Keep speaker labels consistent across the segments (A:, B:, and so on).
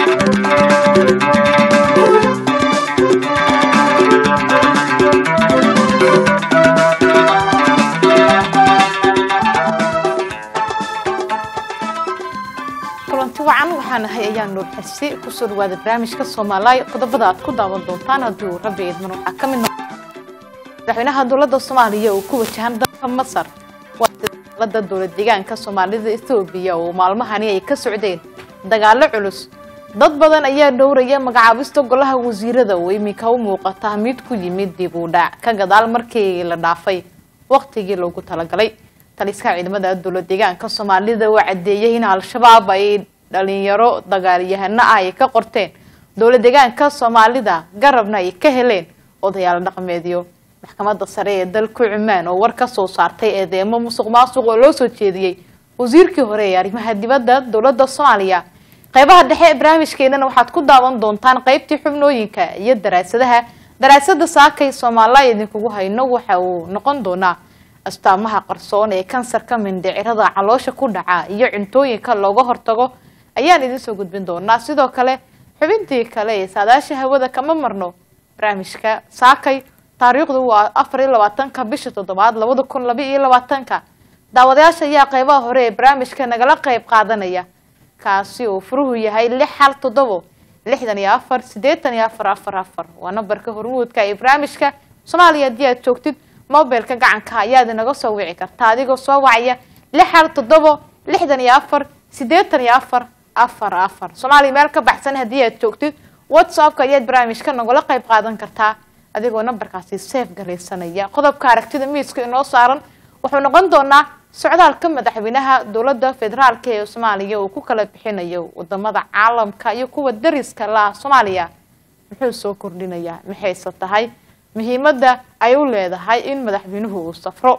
A: kulanti wacan waxaan ahay ayaa nuur xirsi kusoo dhawaada barnaamijka soomaaliya qodobada aad ku daawan doontaan haddii uu rabbi idman waxaa ka mid noqon madaxweynaha dowladda soomaaliya oo ku wajahan dalka masar waa dalada dowlad deegaanka soomaalida ethoobiya oo maalmahani ay ka socdeen dagaalo culus dad badan ayaa dhowraya magacaabista golaha wasiirada oo iminka u muuqata mid ku yimid dib u dhac ka gadaal markii la dhaafay waqtigii loogu talagalay taliska ciidamada dowlad deegaanka soomaalida oo cadeeyay in al-shabaab ay dhalinyaro dagaalyahano ah ay ka qorteen dowlad deegaanka soomaalida garabna ay ka heleen odayaal dhaqameedyo maxkamadda sare ee dalka cumaan oo war ka soo saartay eedeemo musuq maasuq oo loo soo jeediyey wasiirkii hore ee arrimaha dibadda dowladda soomaaliya qeybaha dhexe ee barnaamijkeenana waxaad ku daawan doontaan qeybtii xubnooyinka iyo daraasadaha daraasada saakay soomaaliya idinkugu hayno waxa uu noqon doonaa astaamaha qarsoon ee kansarka mindhicirada caloosha ku dhaca iyo cuntooyinka looga hortago ayaan idin soo gudbin doonaa sidoo kale xubintii kale ee saadaasha hawada kama marno barnaamijka saakay taariikhdu waa afar iyo labaatanka bisha toddobaad labada kun laba iyo labaatanka daawadayaasha ayaa qeybaha hore ee barnaamijka nagala qeyb qaadanaya kaasi uu furuhu yahay lix hal toddobo lixdan iyo afar siddeetan iyo afar afar afar waa nambarka hormuudka ee barnaamijka soomaaliya haddii aad joogtid mobilka gacanka ayaad inaga soo wici kartaa adigoo soo wacaya lix hal toddobo lixdan iyo afar siddeetan iyo afar afar afar soomaaliya meel ka baxsan haddii aad joogtid whatsappka ayaad barnaamijka nagala qeyb qaadan kartaa adigoo nambarkaasi seef garaysanaya qodobka aragtida miiska inoo saaran wuxuu noqon doonaa socdaalka madaxweynaha dowladda federaalk ee soomaaliya uu ku kala bixinayo wadamada caalamka iyo kuwa dariska la soomaaliya muxuu soo kordhinayaa maxayse tahay muhiimada ay u leedahay in madaxweynuhu uu safro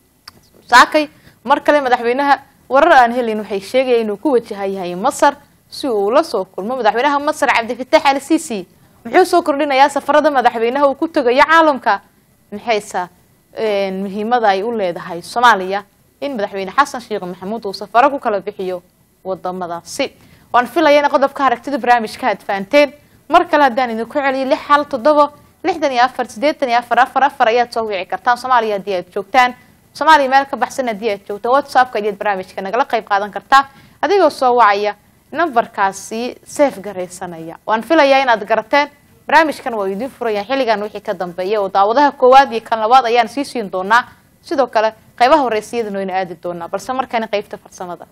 A: saakay mar kale madaxweynaha warar aan helin waxay sheegayaan inuu ku wajahayahay masar si uu la soo kulmo madaxweynaha masar cabdifatax al sisi muxuu soo kordhinayaa safarada madaxweynaha uu ku tegayo caalamka maxayse muhiimada ay u leedahay soomaaliya in madaxweyne xasan sheekh maxamuud uu safaro ku kala bixiyo wadamadaasi waan filayana qodobka aragtida barnaamijka aad fahanteen mar kale haddaan idinku celiyo lix hal toddobo lixdan iyo afar siddeetan iyo afar afar afar ayaad soo wici kartaan soomaaliya haddii aad joogtaan soomaaliya meel ka baxsan haddii aad joogtaan whatsappka ayaad barnaamijka nagala qeyb qaadan kartaa adigoo soo wacaya nambarkaasi seef garaysanaya waan filayaa inaad garateen barnaamijkan waa idiin furaya xilligan wixii ka dambeeya oo daawadaha koowaad iyo kan labaad ayaan sii siin doonaa sidoo kale qeybaha horeysayadana wayna aadi doonaa balse markani qeybta farsamada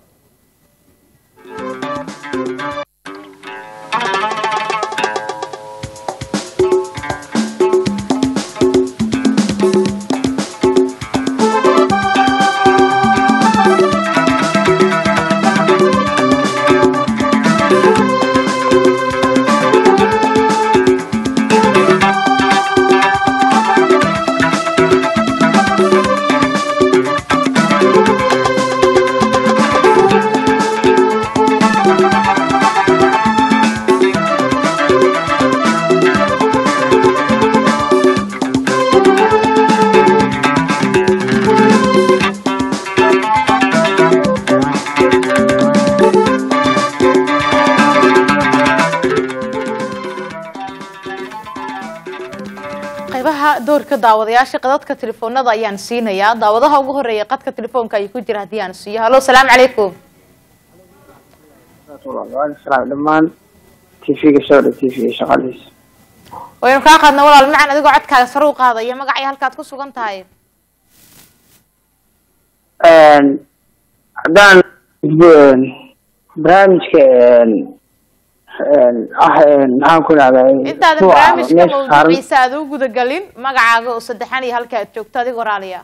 A: qeybaha doorka daawadayaasha qadadka telefoonada ayaan siinayaa daawadaha ugu horeeya qadka telefoonka ay ku jira haddii aan siiyo hallo salaamu calaykum
B: dhamaan tvga sodha tvga shaqadiisa
A: waynu kaa qaadna walaal macan adigoo codkaaga sare u qaadaya magacii halkaad ku sugan tahay
B: haddaan barnaamijka ah maxaan ku dhahday
A: intaadan barnaamijka mawduuciisa aad u gudagelin magacaaga oo saddexan iyo halka aad joogto adigoo raaliya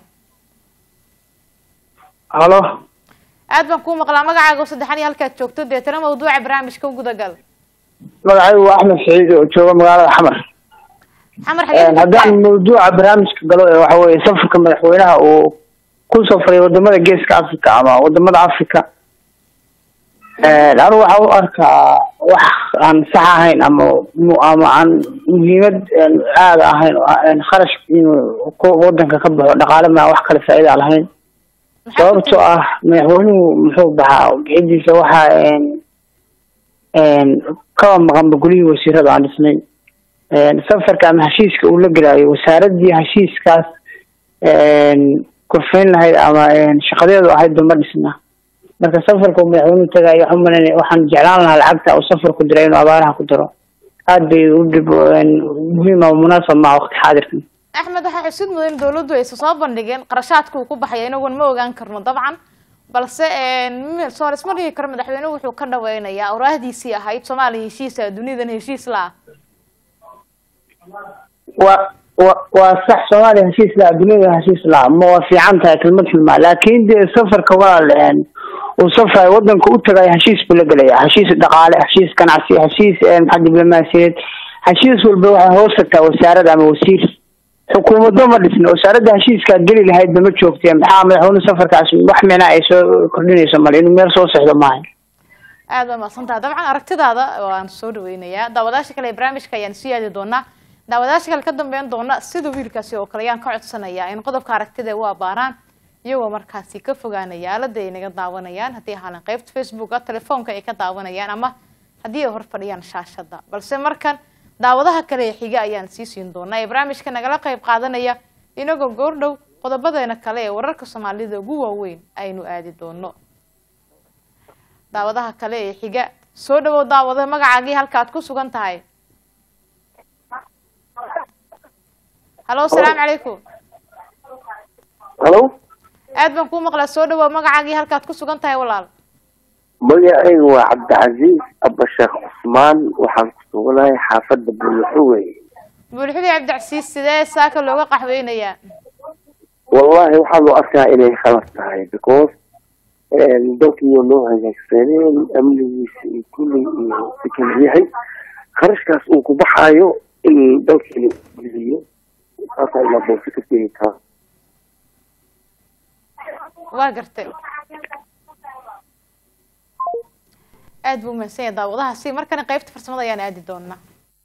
B: halo
A: aad baan kuu maqlaa magacaaga oo saddexan iyo halka aad joogto deetana mawduuca barnaamijka u gudagal
B: magacaygu waa axmed saciid oo jooga magaalada xamar
A: xamar xageed
B: haddaan mawduuca barnaamijka galo ee waxa weye safarka madaxweynaha uu ku safray wadamada geeska africa ama wadamada africa anigu waxa u arkaa wax aan sax ahayn ama ama aan muhiimad aada ahayn oo aan kharash inuu ku wadanka ka baxo dhaqaale maa wax kale faa'iida lahayn sababtoo ah madaxweynuhu muxuu baxaa bixidiisa waxa kaba maqanba gulihii wasiirada aan dhisnay safarka ama heshiiska uu la gelaayo wasaaradii heshiiskaas kurfayn lahayd ama shaqadeedu ahayd dama dhisna marka safarka uu madaxweynuhu tagayo waxaan umalanaya waxaan jeclaan lahaa lacagta uu safarku diray inuu abaaraha ku daro aada bay u dhib muhiim ama munaasab maa waqti xaadirkan
A: axmed waxaa xusid mudan in dawladdu aysa soo bandhigeen qarashaadka uu ku baxaya inagoon ma ogaan karno dabcan balse soo isma dhigi karo madaxweynuhu wuxuu ka dhaweynayaa awraahdiisii ahayd soomaaliya heshiisa duniyadan heshiis la ah
B: wa wa waa sax soomaaliya heshiis la dunyada heshiis la ma waa fiican tahay kelmad xulmaa laakin dee safarka walaal uu safrayo wadanka u tagayo heshiis buu la gelaya heshiis dhaqaale heshiis ganacsi heshiis maxaa diblomaasiyeed heshiis walba waxay hoos tagtaa wasaarad ama wasiir xukuumaddo ma dhisna wasaaradda heshiiskaa geli lahaydba ma joogteen maxaa madaxweyne safarkaas wax micnaa ay soo kordhinayso male inuu meel soo sexdo maaha
A: aada baa mahadsantaha dabcan aragtidaada waan soo dhaweynayaa daawadaasha kale ee barnaamijka ayaan sii aadi doonaa daawadaasha kale ka dambeyn doona sida wiilkaasi oo kale ayaan ka codsanayaa in qodobka aragtida u abaaraan iyagoo markaasi ka fogaanaya aalada ay naga daawanayaan haddii ahaalan qeybta facebooka telefoonka ay ka daawanayaan ama haddii ay hor fadhiyaan shaashada balse markan daawadaha kale ee xiga ayaan sii siin doonaa ee barnaamijka nagala qeyb qaadanaya inagoo goordhow qodobadeena kale ee wararka soomaalida ugu waaweyn aynu aadi doono daawadaha kale ee xiga soo dhawow daawada magacaagii halka ad ku sugan tahay halo asalaamu calaykum
C: halo
A: aad baan kuu maqlaa soo dhawow magacaagii halkaad ku sugan tahay walaal
C: magacaygu waa cabdicasiis abasheekh cusmaan waxaan ku suganahay xaafadda buulaxuwe
A: buulxudi cabdicasiis sidee saaka looga qaxweynayaa
C: wallahi waxaa loo arkaa inay khalad tahay because dalkiiyo loo hagaagsaneen amnigiisa iyo kulli iyo sikal yahay kharashkaas uu ku baxaayo in dalkii geliyo saasa ilaa boose ka tegi kara
A: waa gartay aada buu umahadsan yahay daawadahaasi markana qeybta farsamada ayaan aadi doonaa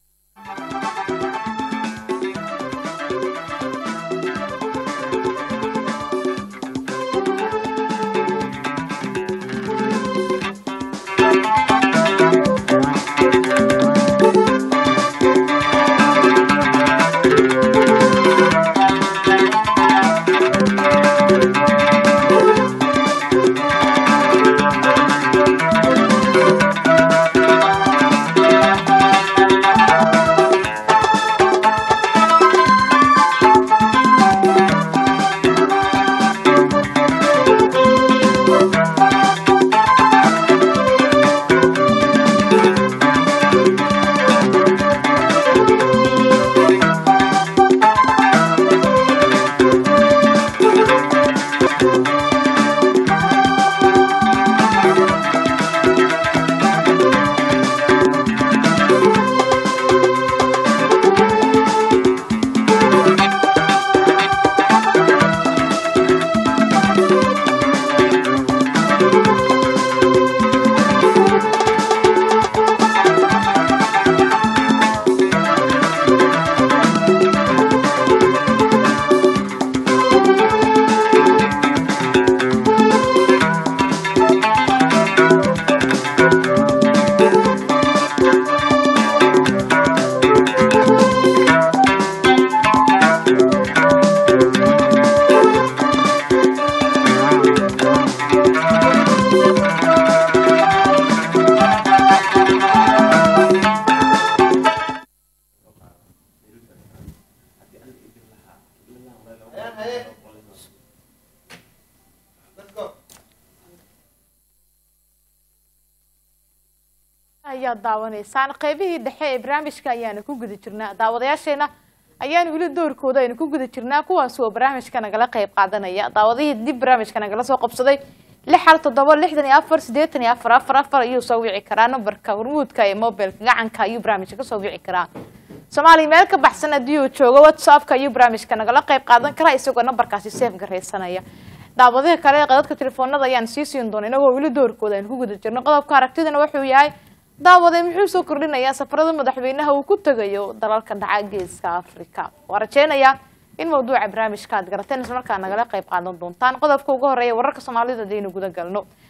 A: ayaad daawanaysaan qeybihii dhexe ee barnaamijka ayaanu ku guda jirnaa daawadayaasheena ayaanu weli doorkooda aynu ku guda jirnaa kuwaasi oo barnaamijka nagala qeyb qaadanaya daawadihii dib barnaamijka nagala soo qabsaday lix hal toddoba lixdan iyo afar siddeetan iyo afar afar afar ayuu soo wici karaa nambarka hormuudka ee mobilka gacanka ayuu barnaamijka kasoo wici karaa soomaaliya meel ka baxsan haddii uu joogo whatsappka ayuu barnaamijka nagala qeyb qaadan karaa isagoo nambarkaasi seef garaysanaya daawadaha kale ee qadadka telefoonada ayaan sii siin doona inagoo weli doorkooda aynu ku guda jirno qodobka aragtidana wuxuu yahay daawade muxuu soo kordhinayaa safarada madaxweynaha uu ku tegayo dalalka dhaca geeska africa waa rajeynayaa in mawduuca barnaamijka aad garateen isla markaa nagala qeyb qaadan doontaan qodobka ugu horeeya wararka soomaalida hadaynu guda galno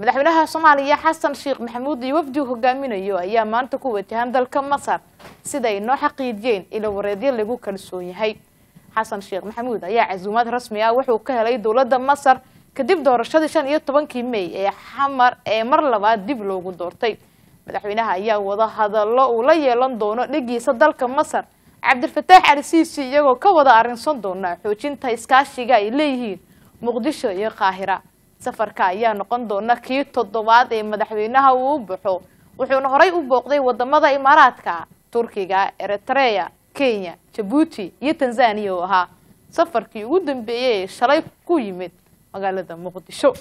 A: madaxweynaha soomaaliya xasan sheekh maxamuud iyo wafdigu hogaaminayo ayaa maanta ku wajahan dalka masar sida ay noo xaqiijiyeen ilo wareedyo lagu kalsoon yahay xasan sheekh maxamuud ayaa casuumaad rasmi ah wuxuu ka helay dowladda masar kadib doorashadii shan iyo tobankii mey ee xamar ee mar labaad dib loogu doortay madaxweynaha ayaa wada hadallo uu la yeelan doono dhigiisa dalka masar cabdilfataax ali siisi iyagoo ka wada arrinsan doona xoojinta iskaashiga ay leeyihiin muqdisho iyo qaahira safarka ayaa noqon doona kii toddobaad ee madaxweynaha uu u baxo wuxuuna horey u booqday wadamada imaaraadka turkiga eritrea kenya jabuuti iyo tanzaniya oo ahaa safarkii ugu dambeeyey ee shalay ku yimid magaalada muqdisho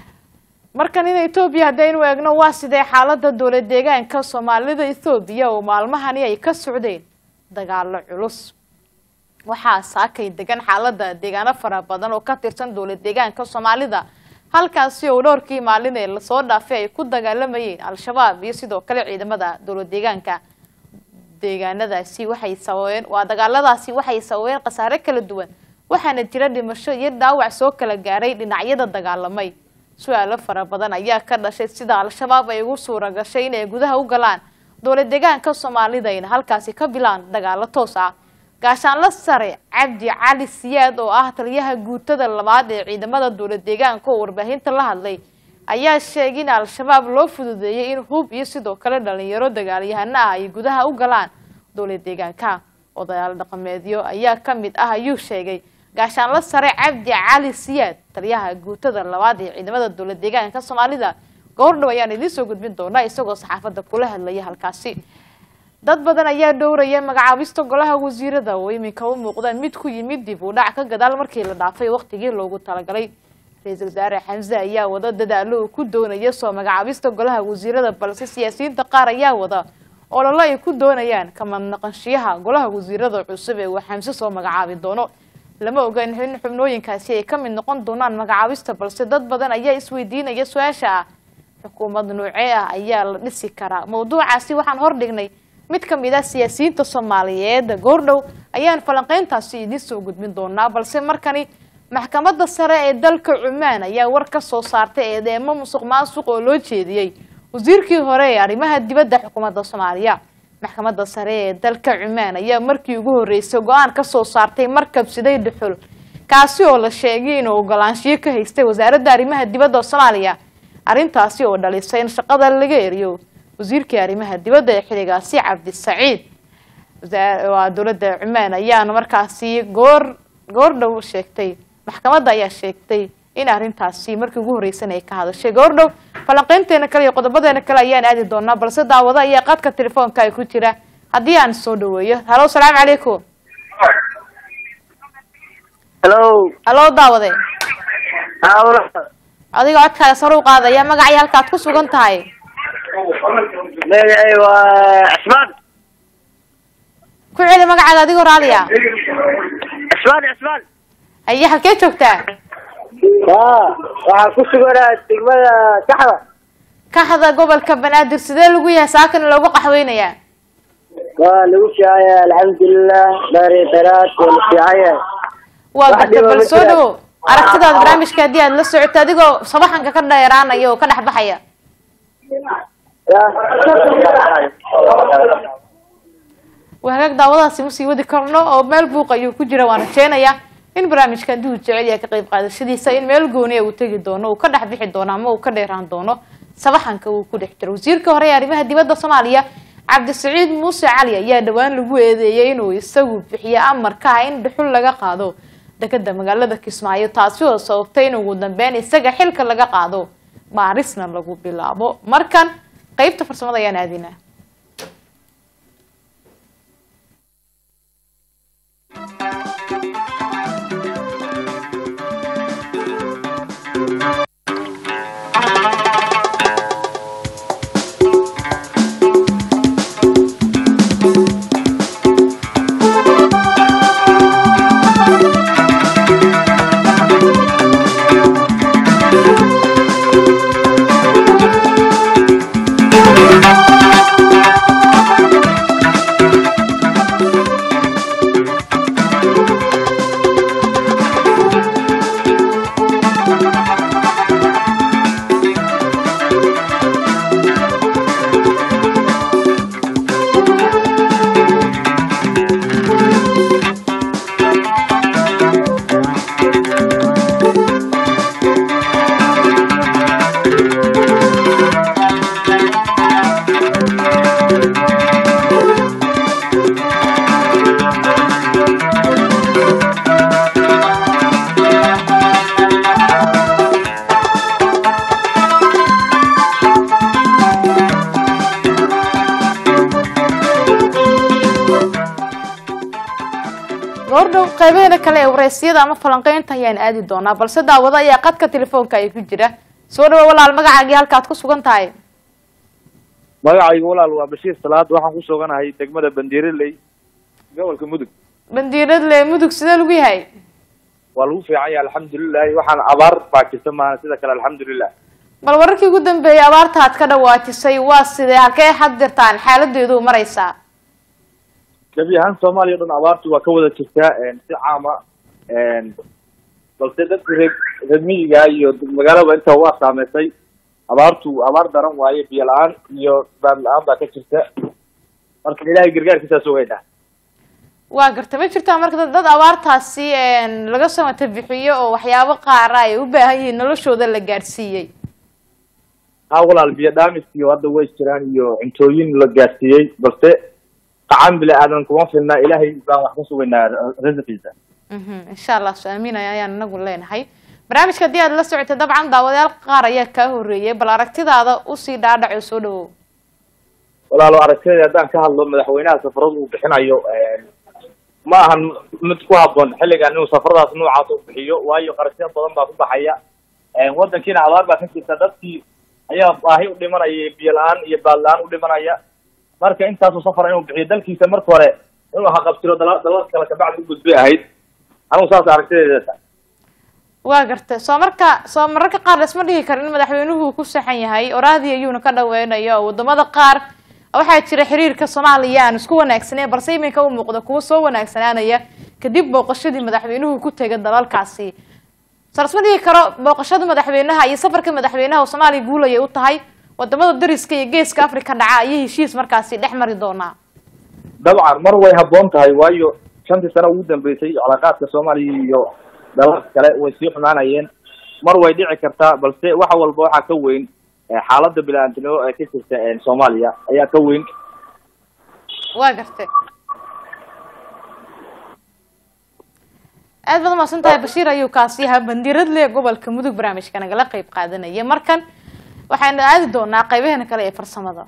A: markan in etoobiya haddaynu eegno waa sidee xaalada dowlad deegaanka soomaalida ethoobiya oo maalmahani ay ka socdeen dagaalo culus waxaa saakay degan xaalada deegaano fara badan oo ka tirsan dowlad deegaanka soomaalida halkaasi oo dhowrkii maalin ee lasoo dhaafay ay ku dagaalamayeen al-shabaab iyo sidoo kale ciidamada dowlad deegaanka deegaanadaasi waxay sababeen waa dagaaladaasi waxay sababeen khasaare kala duwan waxaana jira dhimasho iyo dhaawac soo kala gaaray dhinacyada dagaalamay su-aalo fara badan ayaa ka dhashay sida al-shabaab ay ugu suura gashay inay gudaha u galaan dowlad deegaanka soomaalida ayna halkaasi ka bilaan dagaalo toos ah gaashaanla sare cabdi cali siyaad oo ah taliyaha guutada labaad ee ciidamada dowlad deegaanka oo warbaahinta la hadlay ayaa sheegay in al-shabaab loo fududeeyay in hub iyo sidoo kale dhalinyaro dagaalyahano ah ay gudaha u galaan dowlad deegaanka odayaal dhaqameedyo ayaa ka mid ah ayuu sheegay gaashaanla sare cabdi cali siyaad taliyaha guutada labaad ee ciidamada dowlad deegaanka soomaalida goordhow ayaan idiin soo gudbin doonaa isagoo saxaafadda kula hadlaya halkaasi dad badan ayaa dhowraya magacaabista golaha wasiirada oo iminka u muuqdaan mid ku yimid dib u dhac ka gadaal markii la dhaafay waqtigii loogu talagalay ra-iisul wasaare xamse ayaa wada dadaalo uu ku doonaya soo magacaabista golaha wasiirada balse siyaasiyiinta qaar ayaa wada ololo ay ku doonayaan kamad naqanshiyaha golaha wasiirada cusub ee uu xamse soo magacaabi doono lama oga in xubnooyinkaasi ay ka mid noqon doonaan magacaabista balse dad badan ayaa isweydiinaya su-aasha ah xukuumad noocee ah ayaa la dhisi karaa mawduucaasi waxaan hordhignay mid ka mid ah siyaasiyiinta soomaaliyeed goordhow ayaan falanqeyntaasi idiin soo gudbin doonaa balse markani maxkamadda sare ee dalka cumaan ayaa war ka soo saartay eedeemo musuq maasuq oo loo jeediyey wasiirkii hore ee arrimaha dibadda xukuumadda soomaaliya maxkamadda sare ee dalka cumaan ayaa markii ugu horreysay go-aan ka soo saartay markab siday dhuxul kaasi oo la sheegay inuu ogolaanshiyo ka haystay wasaaradda arrimaha dibadda soomaaliya arrintaasi oo dhalisay in shaqada laga eriyo wasiirkii arrimaha dibadda ee xiligaasi cabdisaciid waa dowladda cumaan ayaana markaasi goor goordhow sheegtay maxkamadda ayaa sheegtay in arrintaasi markii ugu horreysan ay ka hadashay goordhow falanqeynteena kale iyo qodobadeena kale ayaan aadi doonaa balse daawado ayaa qaadka telefoonka ay ku jira haddii aan soo dhaweeyo halo asalaamu calaykum
B: hello
A: halo daawade
B: hawla
A: adiga codkaaga sare u qaadaya magacii halkaad ku sugan tahay
B: magacay waa cismaan
A: ku celi magacaaga adigoo raaliya
B: cismaan cismaan
A: haye halkee joogtaa
B: ha waxaan ku suganaa degmada kaxda
A: kaxda gobolka banaadir sidee lagu yahay saakana loogu qaxweynayaa
B: waa lagu fiicanya alxamdulilah dhari daraad waa la fiicanya
A: waa
B: Wax
A: garta
B: dhiba
A: bal
B: ma
A: soo
B: jiraan.
A: dhawo aragtidaada barnaamijka haddii aad la socoto adigoo sabaxanka ka dheeraanaya oo ka dhex baxaya
B: ya
A: waa hagaag daawadaasi ma sii wadi karno oo meel buuq ayuu ku jira waan rajeynayaa in barnaamijka haddii uu jecel yahay ka qayb qaadashadiisa in meel gooniya uu tegi doono uu ka dhex bixi doono ama uu ka dheeraan doono sabaxanka uu ku dhex jiro wasiirka hore ee arrimaha dibadda soomaaliya cabdisaciid muuse cali ayaa dhowaan lagu eedeeyey inuu isagu bixiyo amarka ah in dhuxul laga qaado dekeda magaalada kismaayo taasi oo sababtay in ugu dambeyn isaga xilka laga qaado baarisna lagu bilaabo markan qeybta farsamada ayaan aadinaa goordhow qaybaheeda kale ee wareysiyada ama falanqeynta ayaan aadi doonaa balse daawado ayaa qadka telefoonka ay ku jira soo dhawo walaal magacaagii halkaad ku sugan tahay
D: magacaygu walaal waa bashiir salaad waxaan ku suganahay degmada bandiiraley gobolka mudug
A: bandiiradle mudug sidee lagu yahay
D: waa lagu fiican yahay alxamdulilahi waxaan abaar baa jirta maahan sida kale alxamdulilah
A: bal wararkii ugu dambeeyay abaarta aad ka dhawaajisay waa sidee halkee had dirtaan xaaladeedu maraysaa
D: gebi ahaan soomaaliya o dhan abaartu waa ka wada jirtaa si caama balse dadka reer reer miyiga iyo magaalada inta waa saameysay abaartu abaar daran waaye biyo la-aan iyo baad la-aan baa ka jirta marka ilaahay gargaarkiisaa sugaynaa
A: waa garta ma jirtaa marka dad dad abaartaasi laga samata bixiyo oo waxyaabo qaara ay u baahan yihiin noloshooda la gaadhsiiyey
D: ha walaal biyo dhaamis iyo hadda way jiraan iyo cuntooyin la gaadsiiyey balse qacan bili aadan kuma filna ilaahay baan wax ka sugaynaa rasiqiisa
A: insha allah so aaminaya ayaan inagu leenahay barnaamijka haddii aad la socotay dabcan daawadayaal qaar ayaa kaa horeeyay bal aragtidaada usii dhaadhaco soo dhawow
D: walaalo aragtida haddaan ka hadlo madaxweynaha safarada uu bixinayo ma ahan mid ku haboon xilligan inuu safaradaas noocaas u bixiyo waayo qarashyo badan baa ku baxaya wadankiina abaar baa ka jirta dadkii ayaa baahi u dhimanaya biyo la-aan iyo baad la-aan u dhimanaya marka intaasuu safar inuu bixiyo dalkiisa marka hore inuu haqabtiro dala dalal kale kabacdi u gudbay ahayd anigu saas aragtideeda
A: waa garta soo marka soo mararka qaar laisma dhihi karo in madaxweynuhu ku saxan yahay oraadii ayuuna ka dhaweynayo oo wadamada qaar waxaa jira xiriirka soomaaliya aan isku wanaagsaneyn balse iminka u muuqda kuwa soo wanaagsanaanaya kadib booqashadii madaxweynuhu ku tegay dalalkaasi soo lasma dhihi karo booqashada madaxweynaha iyo safarka madaxweynaha oo soomaaliya guulaya u tahay wadamada dariska iyo geeska africa dhaca ayay heshiis markaasi dhex mari doonaa
D: dabcan mar way haboon tahay waayo shantii sano ugu dambeysay calaaqaadka soomaaliya iyo dalalka kale way sii xumaanayeen mar way dhici kartaa balse wax walba waxaa ka weyn xaalada bili-aantinimo ee ka jirta soomaaliya ayaa ka weyn
A: waa gartay aad baad umaasan tahay bashiir ayuu kaasi ahaa bandiiradle gobolka mudug barnaamijka nagala qeyb qaadanaya markan waxaynu aadi doonaa qeybaheena kale ee farsamada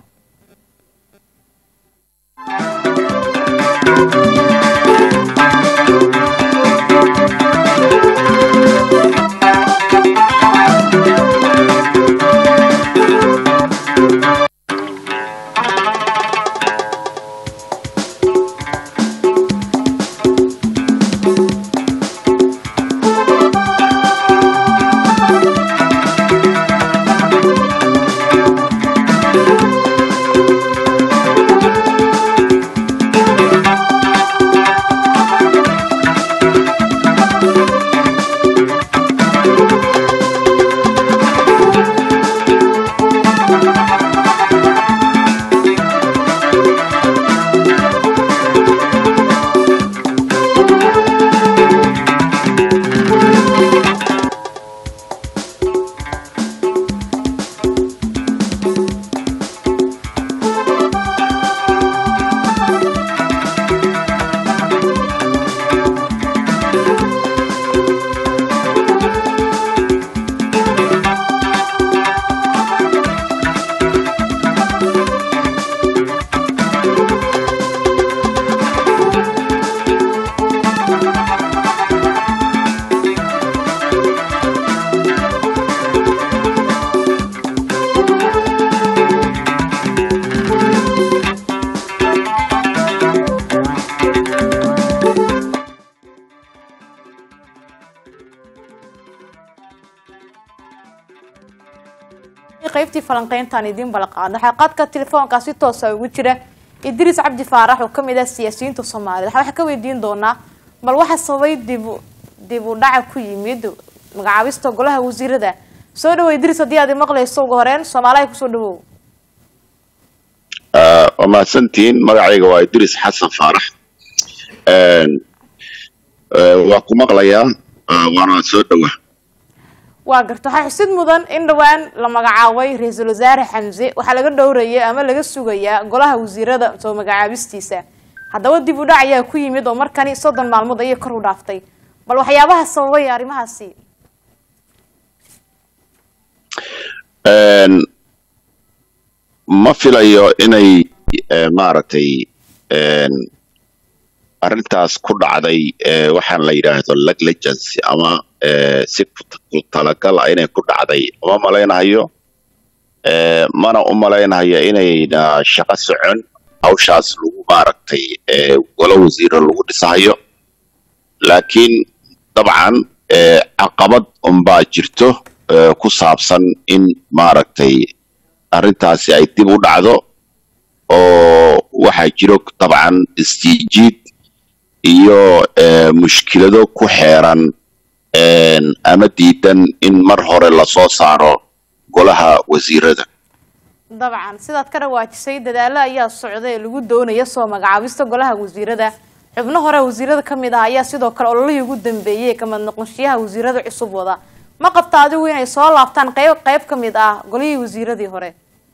A: qaybtii falanqeyntaan idiin balaqaadno waxaa qadka telefoonkaa si toosa ugu jira idriis cabdi faarax oo kamid ah siyaasiyiinta soomaalida waxaa waxaa ka weydiin doonaa bal waxa sababay dib dib u dhaca ku yimid magacaabista golaha wasiirada soo dhawo idriis haddii aad maqlayso ugu horeen soomaaliha kusoo dhawow
E: waa mahadsantihiin magacayga waa idriis xasan faarax waa ku maqlayaa waana soo dhawa
A: waa garta waxaa xusid mudan in dhowaan la magacaabay ra-iisul wasaare xamse waxaa laga dhowraya ama laga sugayaa golaha wasiirada soo magacaabistiisa haddaba dib u dhac ayaa ku yimid oo markani soddon maalmood ayay kor u dhaaftay bal waxyaabaha sababay arrimahaasi
E: ma filayo inay maaragtay arrintaas ku dhacday ee, waxaan la yidhaahdo negligence ama ee, si ku ku talagal ah inay ku dhacday uma malaynayo ee, mana u malaynayo inayna shaqo socon hawshaas lagu maaragtay ee, golo wasiiro lagu dhisayo laakiin dabcan ee, caqabad unbaa jirto ee, ku saabsan in maaragtay arrintaasi ay dib u dhacdo oo waxaa jiro dabcan isjiijiid iyo ee, mushkilado ku xeeran een, ama diidan in mar hore lasoo saaro golaha wasiirada
A: dabcan sidaad ka dhawaajisay dadaalo ayaa socda ee lagu doonaya soo magacaabista golaha wasiirada xubno hore wasiirada ka mid ah ayaa sidoo kale ololihii ugu dambeeyey ee kamid noqonshiyaha wasiirada cusub wada ma qabta adigu inay soo laabtaan qeyb qeyb ka mid ah golihii wasiiradii hore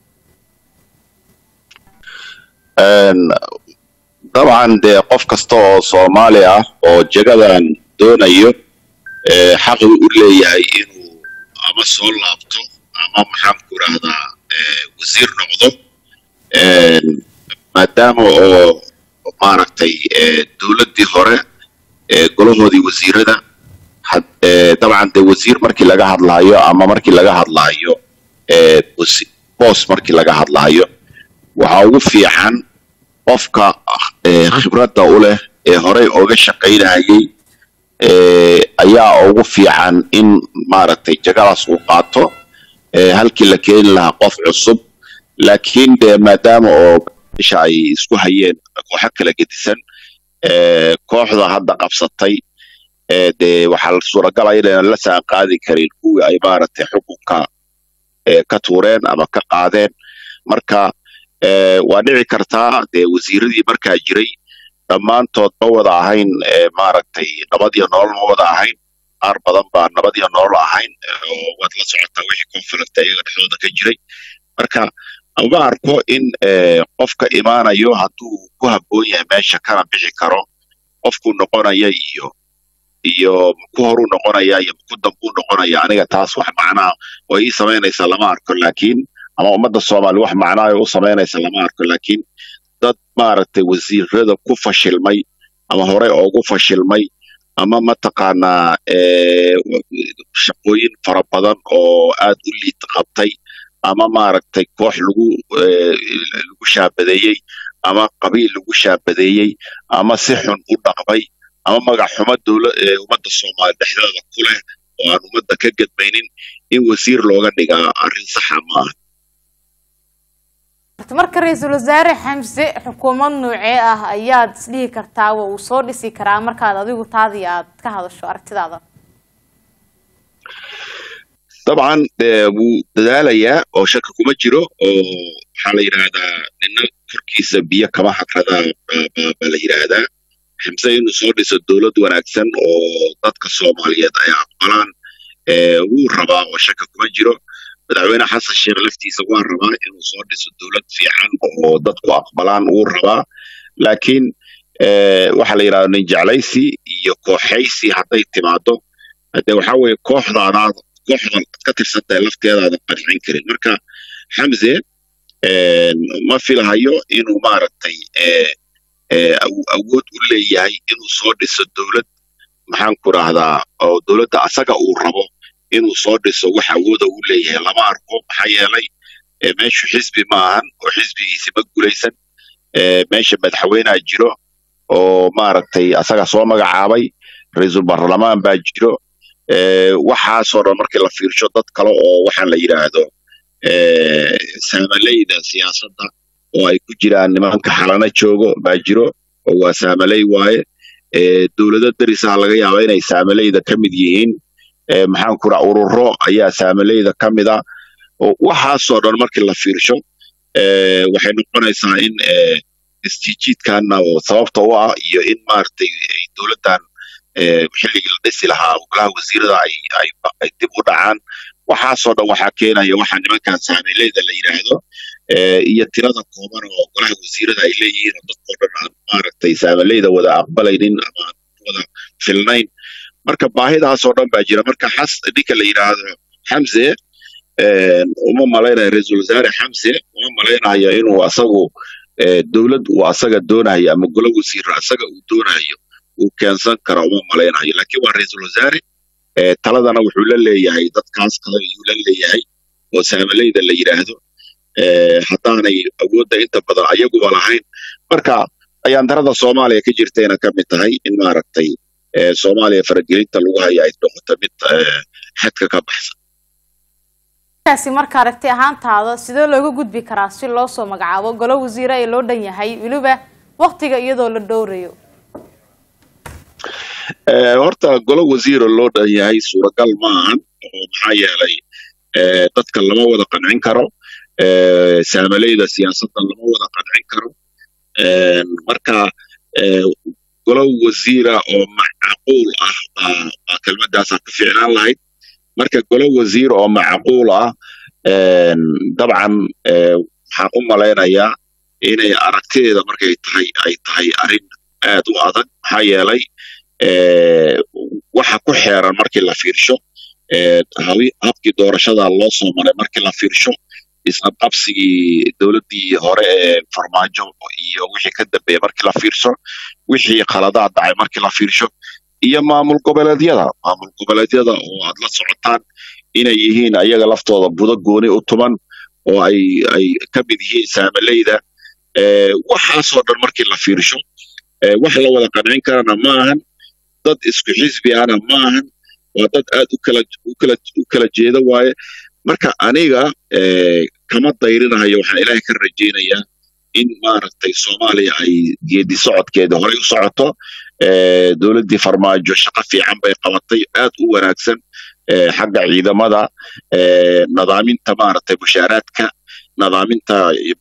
E: Een, dabcan dee qof kasta oo soomaali ah oo jagadan doonayo ee, xaq uu u leeyahay inuu ama soo laabto ama maxaan ku rahdaa wasiir noqdo Een, maadaama oo maaragtay ee, dowladdii hore ee, golahoodii wasiirada had- ee, dabcan dee wasiir markii laga hadlaayo ama markii laga hadlaayo ee, wasi- boos markii laga hadlaayo waxaa ugu fiican qofka ee, khibradda u leh ee horey oga shaqaynayay ee, ayaa ugu fiican in maaragtay jagadaas uu qaato ee, halkii la keeni lahaa qof cusub laakiin dee maadaama oo meesha ay isku hayeen kooxo kala gedisan ee, kooxda hadda qabsatay ee, dee waxaa suuragal ah inaynan la saan qaadi karin kuwii ay maaragtay xukunka ee, ka tuureen ama ka qaadeen marka ee, waa dhici kartaa dee wasiiradii markaa jiray dhammaantood ma wada ahayn ee, maaragtay nabad iyo nolol ma wada ahayn qaar badan baa nabad iyo nolol ahayn oo waad la socotaa wixii conflict iyaga dhexdooda ka jiray marka uma arko in ee, qofka imaanayo hadduu ku habboon yahay meesha kana bixi karo qofku noqonaya iyo iyo ku horuu noqonaya iyo ku dambuu noqonaya aniga taas wax macnaa way ii samaynaysaa lama arko laakiin ama ummadda soomaali wax macnaa u samaynaysa lama arko laakiin dad maaragtay wasiirada ku fashilmay ama hore ugu fashilmay ama mataqaanaa ee, shaqooyin fara badan oo aad u liid qabtay ama maaragtay koox lagu ee, lagu shaabadeeyey ama qabiil lagu shaabadeeyey ama si xun u dhaqmay ama magac xumo dowla ee ummadda soomaali dhexdeeda ku leh oo aan ummadda ka gedmaynin in wasiir looga dhigaa arrin saxa ma aha
A: marka ra-iisul wasaare xamse xukuumad noocee ah ayaad isdhihi kartaa wa uu soo dhisi karaa markaad adigu taadii aad ka hadasho aragtidaada
E: dabcan dee wuu dadaalayaa oo shaka kuma jiro oo waxaa la yidhaahdaa nina korkiisa biyo kama hagradaa baa- baa baa la yidhaahdaa xamse inuu soo dhiso dowlad wanaagsan oo dadka soomaaliyeed ay aqbalaan ee, wuu rabaa oo shaka kuma jiro madaxweyne xasan sheekh laftiisa waa rabaa inuu soo dhiso dowlad fiican oo dadku aqbalaan wuu rabaa laakiin ee, waxaa la yidhahdaa nin jeclaysi iyo kooxaysi hadday timaado hadee waxaa weeye kooxdaadaad kooxdan aad ka tirsantahay lafteedaadan qancin karin marka xamse een, ma filahayo inuu maaragtay ee, ee, aw- awood u leeyahay inuu soo dhiso dowlad maxaan ku rahdaa oo dowladda asaga uu rabo inuu soo dhiso wax awooda uu leeyahay lama arko maxaa yeelay ee, meeshu xisbi ma ahan oo xisbigiisi ma gulaysan ee, meesha madaxweynea jiro oo maaragtay asaga soo magacaabay ra-iisul baarlamaan baa jiro ee, waxaasoo dhan markii la fiirsho dad kale oo waxaa la yidhaahdo ee, saamaleyda siyaasadda oo ay ku jiraan nimanka xalana joogo baa jiro oo waa saamaley waaye ee, dowlado derisaha laga yaaba inay saamaleyda ka mid yihiin ee, maxaan ku raa ururo ayaa saamaleyda ka mid ah oo waxaasoo dhan markii la fiirsho ee, waxay noqonaysaa in ee, isjiijiidkana oo sababta u ah iyo in maaragtay ay dowladdan ee, xilligii la dhisi lahaa golaha wasiirada ay ay ay dib u dhacaan waxaasoo dhan waxaa keenaya waxaa nimankan saameyleyda la yidhaahdo ee, iyo tirada kooban oo golaha wasiirada ay leeyihiin oo dadkoo dhan aan maaragtay saameyleyda wada aqbalaynin ama aan wada filnayn marka baahidaasoo dhan baa jira marka xas ninka la yidhaahdo xamse een, uma malaynayo ra-iisul wasaare xamse uma malaynayo inuu asagu eh, dowlad uu asaga doonayo ama golo wasiiro asaga uu doonayo uu keensan karo uma malaynayo laakiin waa ra-iisul wasaare eh, taladana wuxuu la leeyahay dadkaas kale ayuu la leeyahay oo saamalayda la yidhaahdo eh, haddaanay awoodda inta badan ayaguba lahayn marka ayaandarada soomaaliya ka jirtayna ka mid tahay in maaragtay eh, soomaaliya faragelinta lagu hayo ay noqoto mid eh, xadka ka baxsan
A: kaasi marka aragti ahaantaada sidee looga gudbi karaa si loo soo magacaabo golo wasiire ee loo dhan yahay weliba waqtiga iyadoo la dhowrayo
E: Eh, horta golo wasiiro loo dhan yahay suuragal ma ahan oo maxaa yeelay eh, dadka lama wada qancin karo eh, saamalayda siyaasadda lama wada qancin karo Eh, marka eh, golo wasiira oo macquul ah baa baa kelmadaasaa ka fiicnaan lahayd marka golo wasiir oo macquul ah eh, dabcan eh, waxaan u malaynayaa inay aragtideeda markay tahay ay tahay arrin aad u adag maxaa yeelay eh, waxa ku xeeran markii la fiirsho eh, habi- habkii doorashada loo soo maray markii la fiirsho isqabqabsigii dowladdii hore ee farmaajo iyo wixii ka dambeeyey markii la fiirsho wixii khaladaad dhacay markii la fiirsho iyo maamul goboleedyada maamul goboleedyada oo aad la socotaan inay yihiin ayaga laftooda budo gooni u tuman oo ay ay ka mid yihiin saamalayda eh, waxaasoo dhan markii la fiirsho eh, wax la wada qancin karana ma ahan dad isku xisbi ahna ma ahan waa dad aad u kala u kala u kala jeeda waaye marka aniga eh, kama dayrinayo waxaan ilaahay ka rajaynayaa in maaragtay soomaaliya ay geedi socodkeeda horey u socoto eh, dowladdii farmaajo shaqo fiican bay qabatay aad u wanaagsan eh, xagga ciidamada eh, nadaaminta maaragtay mushaaraadka nadaaminta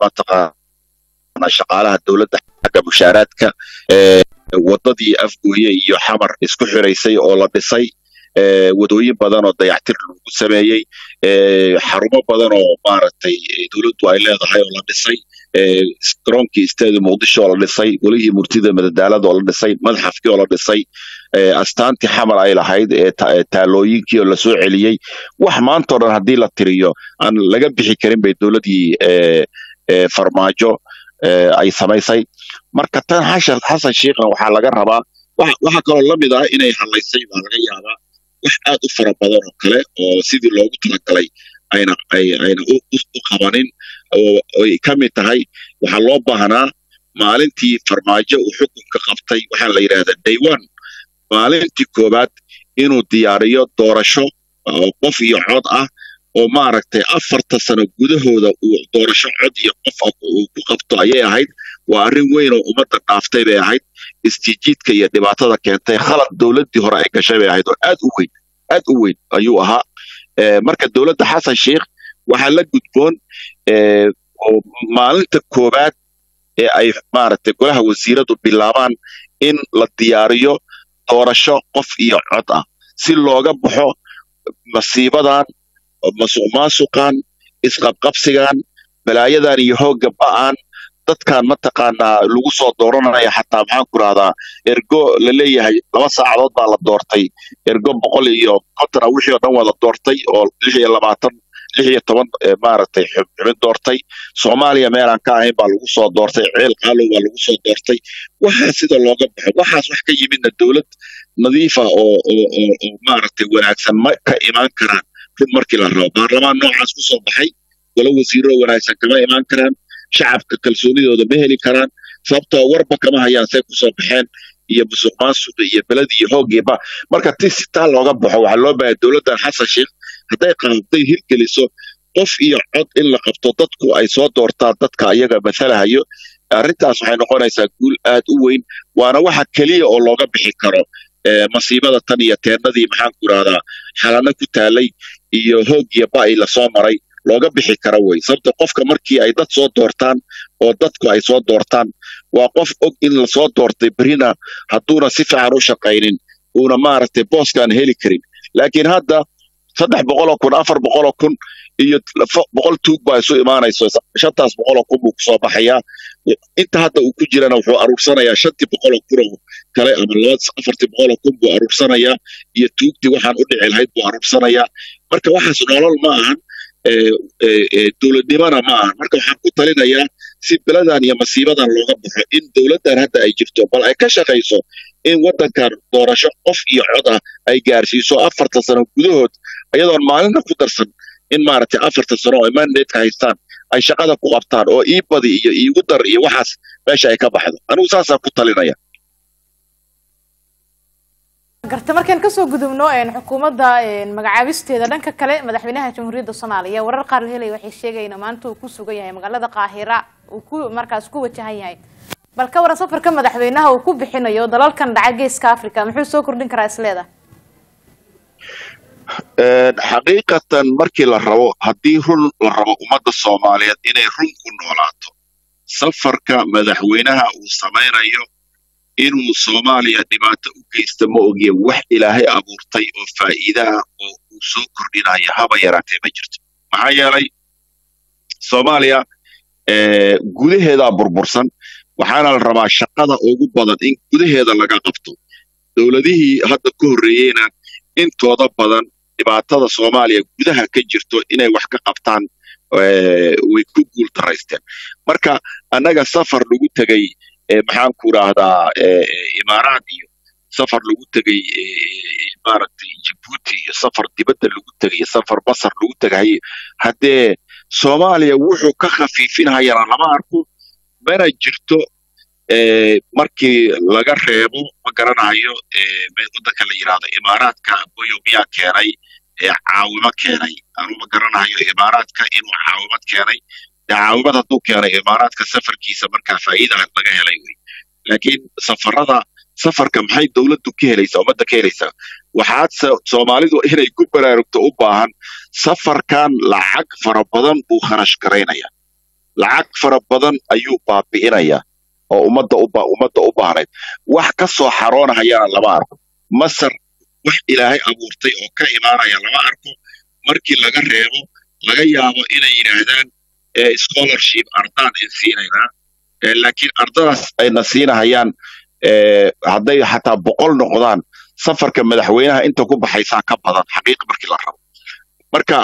E: mataqaana shaqaalaha dowladda xagga mushaaraadka eh, wadadii afgooye iyo xamar isku xiraysay oo la dhisay eh, wadooyin badan oo dayactir lagu sameeyey eh, xarumo badan oo maaragtay eh, dowladdu ay leedahay oo la dhisay eh, garoonkii isteedi muqdisho oo la dhisay welihii murtida madadaalada oo la dhisay madxafkii oo la dhisay eh, astaantii xamar ay lahayd ee ta- ee taalooyinkii oo lasoo celiyey wax maantao dhan haddii la tiriyo aan laga bixi karin bay dowladdii eh, eh, farmaajo eh, ay samaysay marka tan xashan xasan sheekhna waxaa laga rabaa waxa waxa kaloo la mid ah inay hadlaysay baa laga yaabaa wax aad u fara badan oo kale oo sidii loogu talagalay ayna ay ayna u u- u qabanin oo ay ka mid tahay waxaa loo baahnaa maalintii farmaajo uu xukunka qabtay waxaa la yidhahdaa day one maalintii koowaad inuu diyaariyo doorasho oo qof iyo cod ah oo maaragtay afarta sano gudahooda uu doorasho cod iyo qof ah uu ku qabto ayay ahayd waa arrin weyn oo ummadda dhaaftay bay ahayd istijiidka iyo dhibaatada keentay khalad dowladdii hore ay gashay bay ahayd oo aad u weyn aad u weyn ayuu ahaa Eh, marka dowladda xasan sheikh waxaa la gudboon eh, oo maalinta koowaad ee ay maaragtay golaha wasiiradu bilaabaan in la diyaariyo doorasho qof iyo cod ah si looga baxo masiibadan masuqmaasuqan isqabqabsigan balaayadan iyo hoogga ba'an dadkan mataqaanaa lagu soo dooranaya xataa maxaan ku rahdaa ergo la leeyahay laba saacadood baa la doortay ergo boqol iyo konton ah wixii oo dhan waa la doortay oo lix iyo labaatan lix iyo toban eh, maaragtay xub- xubin doortay soomaaliya meelaan ka ahayn baa lagu soo doortay ceel qaalow baa lagu soo doortay waxaa sida looga baxo waxaas wax ka yimidna dowlad nadiifa oo oo oo oo maaragtay wanaagsan ma ka imaan karaan run markii la rabo baarlamaan noocaas ku soo baxay golo wasiiro wanaagsan kama imaan karaan shacabka kalsoonidooda ma heli karaan sababtoo warba kama hayaan say kusoo baxeen iyo musuq maasuqa iyo beled iyo hoogiiba marka ti si taa looga baxo waxaa loo baahaya dowladdan xasan sheikh hadday qaabtay hirgeliso qof iyo cod in la qabto dadku ay soo doortaan dadka ayaga mathalahayo arrintaas waxay noqonaysaa guul aad u weyn waana waxa keliya oo looga bixi karo eh, masiibada tan iyo teennadii maxaan ku irahdaa xalano ku taalay iyo hoogiya ba'i lasoo maray looga bixi kara wey sababta qofka markii ay dad soo doortaan oo dadku ay soo doortaan waa qof og in lasoo doortay berina hadduuna si fiican u shaqaynin uuna maaragtay booskaan heli karin laakiin hadda saddex boqoloo kun afar boqoloo kun iyo lafo- boqol tuug baa isu imaanayso shantaas boqoloo kun buu kusoo baxayaa inta hadda uu ku jirana wuxuu aruursanayaa shantii boqoloo kunoo kale ama laba afartii boqoloo kun buu aruursanayaa iyo tuugtii waxaan u dhici lahayd buu aruursanayaa marka waxaas nolol ma ahan eh, eh, eh, dowladnimona ma ahan marka waxaan ku talinayaa si beladan iyo masiibadan looga baxo in dowladdan hadda ay jirto bal ay ka shaqayso in waddankan doorasho qof iyo cod ah ay gaarsiiso afartan sano gudahood iyadoon maalinna ku darsan in maaragtay afartan sano oo mandatka haystaan ay shaqada ku qabtaan oo ii badi iyo iigu dar iyo waxaas meesha ay ka baxdo anigu saasaan ku talinaya
A: garta markaan kasoo gudubno xukuumadda magacaabisteeda dhanka kale madaxweynaha jamhuuriyadda soomaaliya warar qaar la helaya waxay sheegayeen maanta uu ku sugan yahay magaalada qaahira uu ku markaas ku wajahan yahay bal ka waran safarka madaxweynaha uu ku bixinayo dalalkan dhaca geeska africa muxuu soo kordhin karaa isleeda
E: xaqiiqatan markii la rabo haddii run la rabo ummadda soomaaliyeed inay run ku noolaato safarka madaxweynaha uu samaynayo inuu soomaaliya dhibaato u geysta ma ogiye wax ilaahay abuurtay oo faa'iidaha oo uu soo kordhinayo haba yaraatee ma jirto maxaa yeelay soomaaliya gudaheedaa burbursan waxaana la rabaa shaqada ugu badan in gudaheeda laga qabto dowladihii hadda ka horreeyeyna intooda badan dhibaatada soomaaliya gudaha ka jirto inay wax ka qabtaan way ku guul daraysteen marka annaga safar lagu tegey maxaan ku idhaahdaa imaaraad iyo safar lagu tegey maaragtay jibuuti iyo safar dibadda lagu tegay safar basar lagu tegay haddee soomaaliya wuxuu ka khafiifinhayana lama arko mana jirto markii laga reebo ma garanayo waddanka la yidhaahdo imaaraadka boyo miyaa keenay caawimo keenay anu ma garanayo imaaraadka inuu caawimad keenay caawimad hadduu keenay imaaraadka safarkiisa markaa faa'iida laga helay wey laakiin safarada safarka maxay dowladdu ka helaysaa ummadda ka helaysaa waxaad soomaalidu inay ku baraarugto u baahan safarkan lacag fara badan buu kharash garaynaya lacag fara badan ayuu baabi'inaya oo ummadda u ummadda u baahnayd wax ka soo xaroonahayana lama arko masar wax ilaahay abuurtay oo ka imaanaya lama arko markii laga reebo laga yaabo inay yidhaahdaan scholarship ardaan in siinaynaa laakiin ardadaas ayna siinahayaan hadday xataa boqol noqdaan safarka madaxweynaha inta ku baxaysaa ka badan xaqiiq markii la rabo marka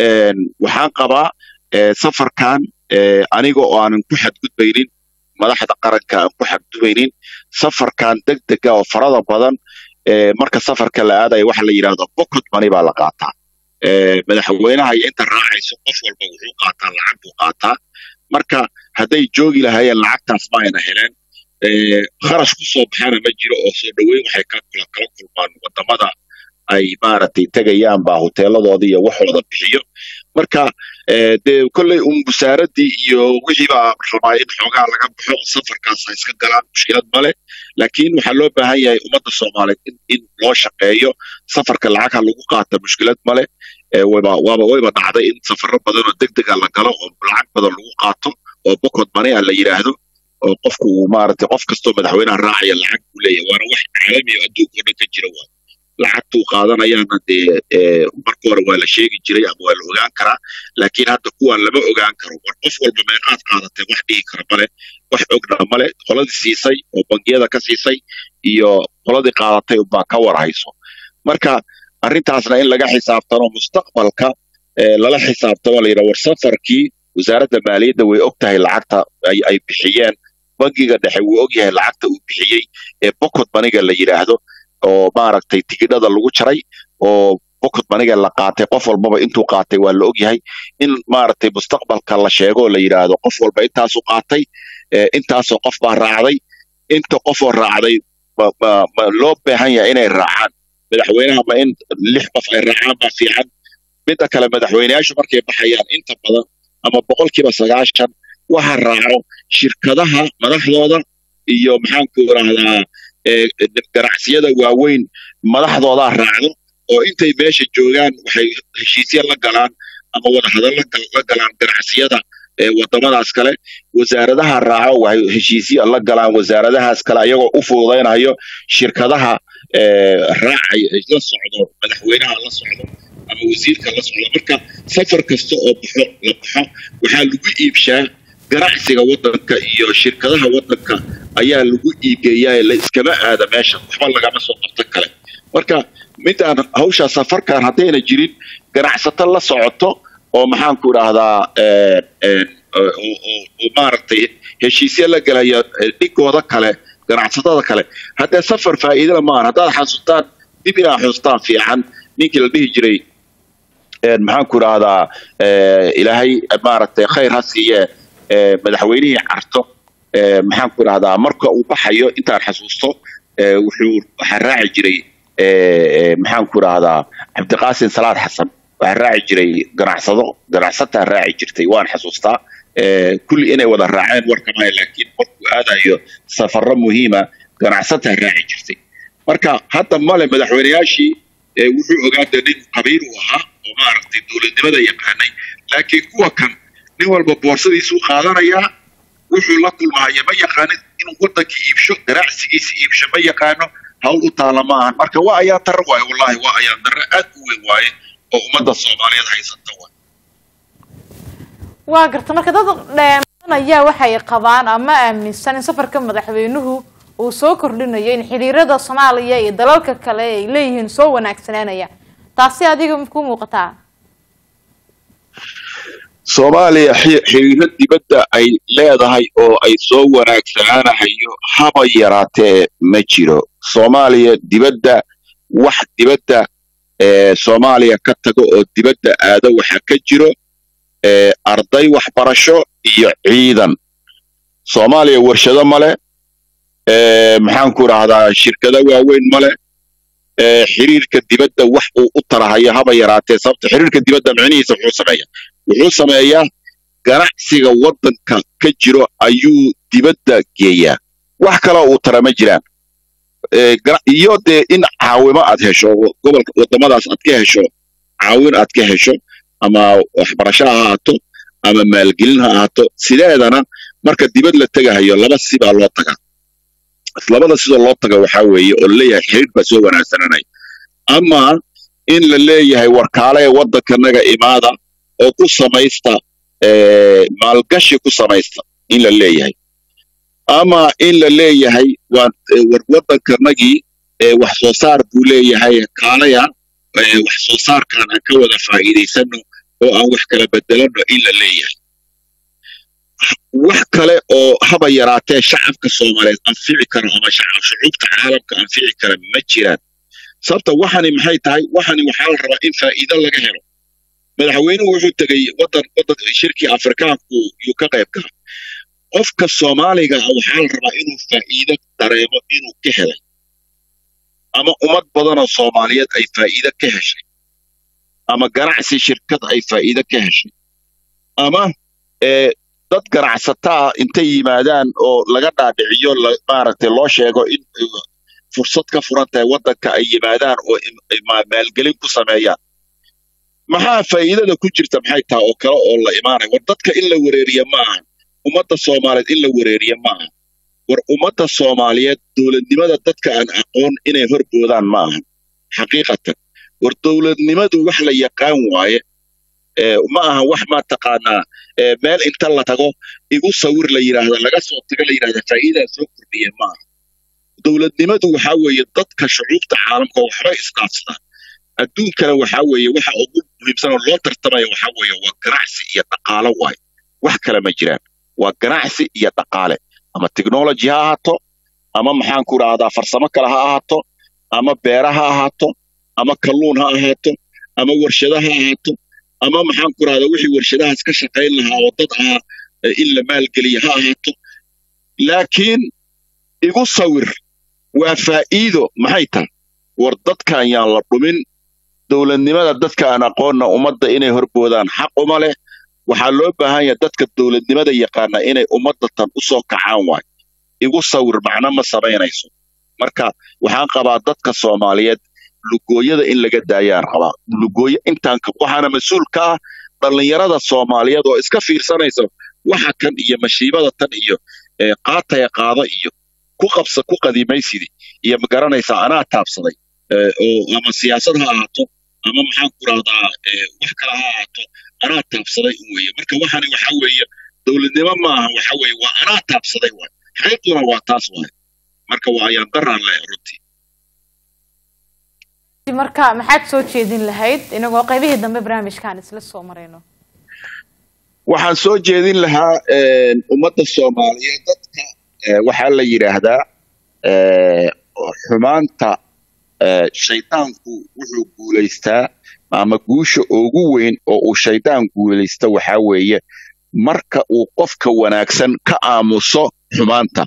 E: waxaan qabaa safarkan aniga oo aanan ku xadgudbaynin madaxda qaranka aan ku xadgudbaynin safarkan degdega oo farada badan marka safarka la aadaya waxa la yidhahdo pocket money baa la qaataa madaxweynaha iyo inta raacayso qof walba wuxuu qaataa lacag buu qaataa marka hadday joogi lahaayeen lacagtaas ma ayna heleen kharash ku soo baxana ma jiro oo soo dhoweyn waxay ka kula kala kulmaan wadamada ay maaragtay tegayaan baa hoteeladooda iyo waxooda bixiyo marka dee kolley un busaaradii iyo wixii baa rabaa in xoogaa laga baxo safarkaas ha iska galaan mushkilad male laakiin waxaa loo baahan yahay ummadda soomaaliyeed in, in loo shaqeeyo safarka lacagha lagu qaata mushkilad male wayba waaba wayba dhacday in safaro badan oo deg dega la galo oo lacag badan lagu qaato oo bokod mane a la yidhaahdo oo qofku uu maaragtay qof kastoo madaxweynaha raacaya lacag buu leeyahay waana wax caalami oo adduunka o dhan ka jira waa lacagtuu qaadanayaana dee marka hore waa la sheegi jiray ama waa la ogaan karaa laakiin hadda kuwaan lama ogaan karo war qof walba meeqaad qaadatay wax dhihi kara male wax ogna male qoladii siisay oo bangiyada ka siisay iyo qoladii qaadatay unbaa ka war hayso marka arrintaasna in laga xisaabtano mustaqbalka lala xisaabtamo la yidhaha war safarkii wasaaradda maaliyadda way og tahay lacagta ay bixiyeen bangiga dhexe wuu og yahay lacagta uu bixiyey ee bokod maniga la yidhaahdo oo maaragtay tigidhada lagu jaray oo bokod maniga la qaatay qof walbaba intuu qaatay waa la og yahay in maaragtay mustaqbalka la sheego oo la yidhaahdo qof walba intaasu qaatay intaasoo qof baa raacday inta qofoo raacday ma loo baahan yahay inay raacaan madaxweynaha ma in lix qof ay raacaan baa fiican midda kale madaxweyneyaashu markay baxayaan inta badan ama boqolkiiba sagaashan waxa raaco shirkadaha madaxdooda iyo maxaanku idhaahdaa ganacsiyada waaweyn madaxdoodaa raacdo oo intay meesha joogaan waxay heshiisya la galaan ama wadahadal la galaan ganacsiyada wadamadaas kale wasaaradaha raaco waxay heshiisya la galaan wasaaradahaas kale ayagoo u fududaynayo shirkadaha raacay la socdo madaxweynaha la socdo ama wasiirka la socdo marka safar kasta oo baxo la baxo waxaa lagu iibshaa ganacsiga waddanka iyo shirkadaha waddanka ayaa lagu iigeeyaa la iskama aada meesha waxba lagama soo qabta kale marka midaan hawsha safarkan haddayna jirin ganacsato la socoto oo maxaanku idhaahdaa oo oo- oo maaragtay heshiisya la gelaya eh, dhigooda kale ganacsatada kale haddee safar faa'iidana maahan haddaad xasuustaan dib inaa xustaan fiican ninkii la dhihi jiray een, maxaan ku idhaahdaa eh, ilaahay maaragtay khayr ha siiye eh, madaxweynihii carto eh, maxaan ku idhahdaa marka uu baxayo intaan xasuusto eh, wuxuu waxaa raaci jiray eh, eh, maxaan ku idhahdaa cabdiqaasin salaad xasan waxaa raaci jiray ganacsado ganacsataa raaci jirtay waan xasuustaa Eh, kulli inay wada raaceen warkamaya laakiin markuu aadayo safarro muhiima ganacsataa raaci jirtay marka hadda male madaxweyneyaashii eh, wuxuu ogaada nin qabiil uu ahaa oo maaragtay dowladnimada yaqaanay laakiin kuwa kan nin walba boorsadiisuu qaadanayaa wuxuu la kulmahaya ma yaqaanin inuu wadankii iibsho ganacsigiisa iibsho ma yaqaano hawl u taala ma ahan marka waa ayaan darro waaye wallahi waa ayaan darro aad u weyn waaye oo ummadda soomaaliyeed haysata waaye
A: waa garta marka dad dheeman ayaa waxay qabaan ama aaminsan in safarka madaxweynuhu uu soo kordhinayo in xiriirada soomaaliya iyo dalalka kale ay leeyihiin soo wanaagsanaanaya taasi adiga ku muuqataa
E: soomaaliya xi- xiriiro dibadda ay leedahay oo ay soo wanaagsanaanahayo haba yaraatee ma jiro soomaaliya dibadda wax dibadda ee soomaaliya ka tago oo dibadda aado waxa ka jiro ee arday waxbarasho iyo ciidan soomaaliya warshado male ee maxaan ku idhaahdaa shirkado waaweyn male ee xiriirka dibadda wax uu u tarahayo haba yaraatee sababta xiriirka dibadda micnihiisa wuxuu sameeya wuxuu sameeyaa ganacsiga waddanka ka jiro ayuu dibadda geeyaa wax kaloo uu tara ma jiraan Ee, gana- iyo dee in caawimo aad hesho wo- gobolka waddamadaas aad ka hesho caawin aad ka hesho ama waxbarasho ha ahaato ama maalgelin ha ahaato sideedana marka dibad la tegahayo laba si baa loo tagaa labada sidoo loo taga waxaa weeye oo laleeyahay xiriir baa soo wanaagsananaya ama in la leeyahay warkaale ee waddankanaga imaada oo ku samaysta ee, maalgashi ku samaysta in la leeyahay ama in la leeyahay waa ee, war waddankanagii ee, wax soo saar buu leeyahay kaalaya ee, wax soo saarkaan aan ka wada faa'iidaysano oo aan wax kala bedelano in la leeyahay wax kale oo haba yaraatee shacabka soomaaliyeed anfici kara ama shacab shucuubta caalamka anfici kara ma jiraan sababta waxani maxay tahay waxani waxaa la rabaa in faa'iido laga helo madaxweynuhu wuxuu tegey wadan wadan shirkii afrikaanku yuu ka qayb galay qofka soomaaliga ah waxaa la rabaa inuu faa'iido dareemo inuu ka helay ama ummad badanoo soomaaliyeed ay faa'iido ka heshay ama ganacsi shirkad ay faa'iido ka heshay ama ee dad ganacsataa intay yimaadaan oo laga dhaadhiciyo la- maaragtay loo sheego in uh, fursad ka furan tahay waddanka ay yimaadaan oo im- ay ma- maalgelin ku sameeyaan maxaa faa'iidada ku jirta maxay tahay oo kale oo la imaanaya war dadka in la wareeriya ma ahan ummadda soomaaliyeed in la wareeriya ma ahan war ummadda soomaaliyeed dowladnimada dadka aan aqoon inay horboodaan ma ahan xaqiiqatan war dowladnimadu wax la yaqaan waaye ee, ma aha wax ma taqaanaa ee, meel inta la tago igu sawir la yidhaahda laga soo tago la yidhahda faa'iidaa soo kordhiya ma aha dowladnimadu waxaa weeye dadka shucuubta caalamka waxbay isdhaafsadaan adduunkana waxaa weeye waxa ugu muhiimsan oo loo tartamaya waxaa weeye waa ganacsi iyo dhaqaalo waaye wax kale ma jiraan waa ganacsi iyo dhaqaale ama technology ha ahaato ama maxaan ku idhaahdaa farsamo kale ha ahaato ama beera ha ahaato ama kalluun ha ahaato ama warshado ha ahaato ama maxaan ku idhahdaa wixii warshadahaas ka shaqayn lahaa oo dad ahaa eh, in la maalgeliya ha ahaato laakiin igu sawir waa faa'iido maxay tahay war dadkan yaan la dhumin dowladnimada dadka aan aqoonna ummadda inay horboodaan xaq uma leh waxaa loo baahan yahay dadka dowladnimada yaqaana inay ummadda tan u soo kacaan waay igu sawir macno ma samaynayso marka waxaan qabaa dadka soomaaliyeed lugooyada in laga daayaan qabaa lugooyo intaan ka waxaana mas-uul ka ah dhallinyarada soomaaliyeed oo iska fiirsanaysa waxa kan iyo mashiibada tan iyo ee, qaataya qaado iyo ku qabsa ku qadimaysidi iyo ma garanaysaa anaa taabsaday ee, oo ama siyaasad ha ahaato ama maxaan ku rahdaa wax kale ha ahaato anaa taabsaday un weeye marka waxani waxa weeye dowladnimo ma aha waxa weeye waa anaa taabsaday waay xaqiiqduna waa taas waay marka waa ayaan daraan leh runtii
A: marka maxaad soo jeedin lahayd inagoo qaybihii dambe barnaamijkaan isla soo marayno
E: waxaan soo jeedin lahaa een, ummadda soomaaliyeed dadka eh, waxaa la yidhaahdaa eh, xumaanta eh, shaydaanku wuxuu guulaystaa ama guusha ugu weyn oo uu shaydaan guulaysta waxaa weeye marka uu qofka wanaagsan ka aamuso xumaanta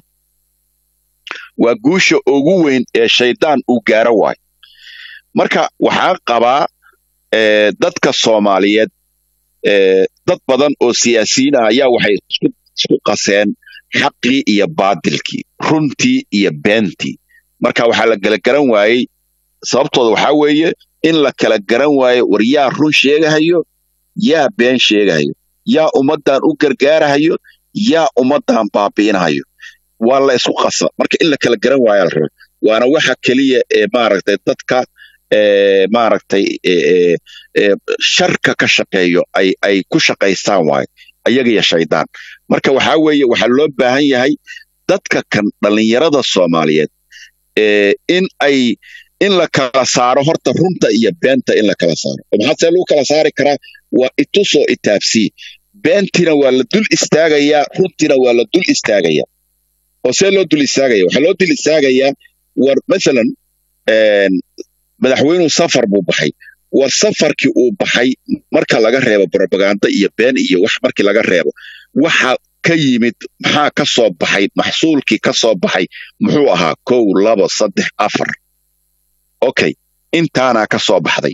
E: waa guusha ugu weyn ee shaydaan uu gaaro waayo marka waxaan qabaa eh, dadka soomaaliyeed eh, dad badan oo siyaasiyiin ah ayaa waxay isku, isku qaseen xaqii iyo baadilkii runtii iyo beentii marka waxaa la kala garan waayey sababtooda waxaa weeye in la kala garan waayo war yaa run sheegahayo yaa been sheegahayo yaa ummaddan u gargaarahayo yaa ummaddan baabi'inahayo waa la isku qasa marka in la kala garan waayo la rabo waana waxa keliya ee maaragtay dadka ee maaragtay ee ee ee sharka ka shaqeeyo ay ay ku shaqaystaan waayo ayaga iyo shaydaan marka waxaa weeye waxaa loo baahan yahay dadka kan dhallinyarada soomaaliyeed ee in ay in la kala saaro horta runta iyo beenta in la kala saaro oo maxaa see lagu kala saari karaa waa itusoo itaabsii beentina waa la dul istaagayaa runtina waa la dul istaagayaa oo see loo dul istaagaya waxaa loo dul istaagayaa war masalan een, madaxweynuhu safar buu baxay war safarkii uu baxay marka laga reebo propaganda iyo been iyo wax markii laga reebo waxa ka yimid maxaa ka soo baxay maxsuulkii ka soo baxay muxuu ahaa kow labo saddex afar okay intaanaa ka soo baxday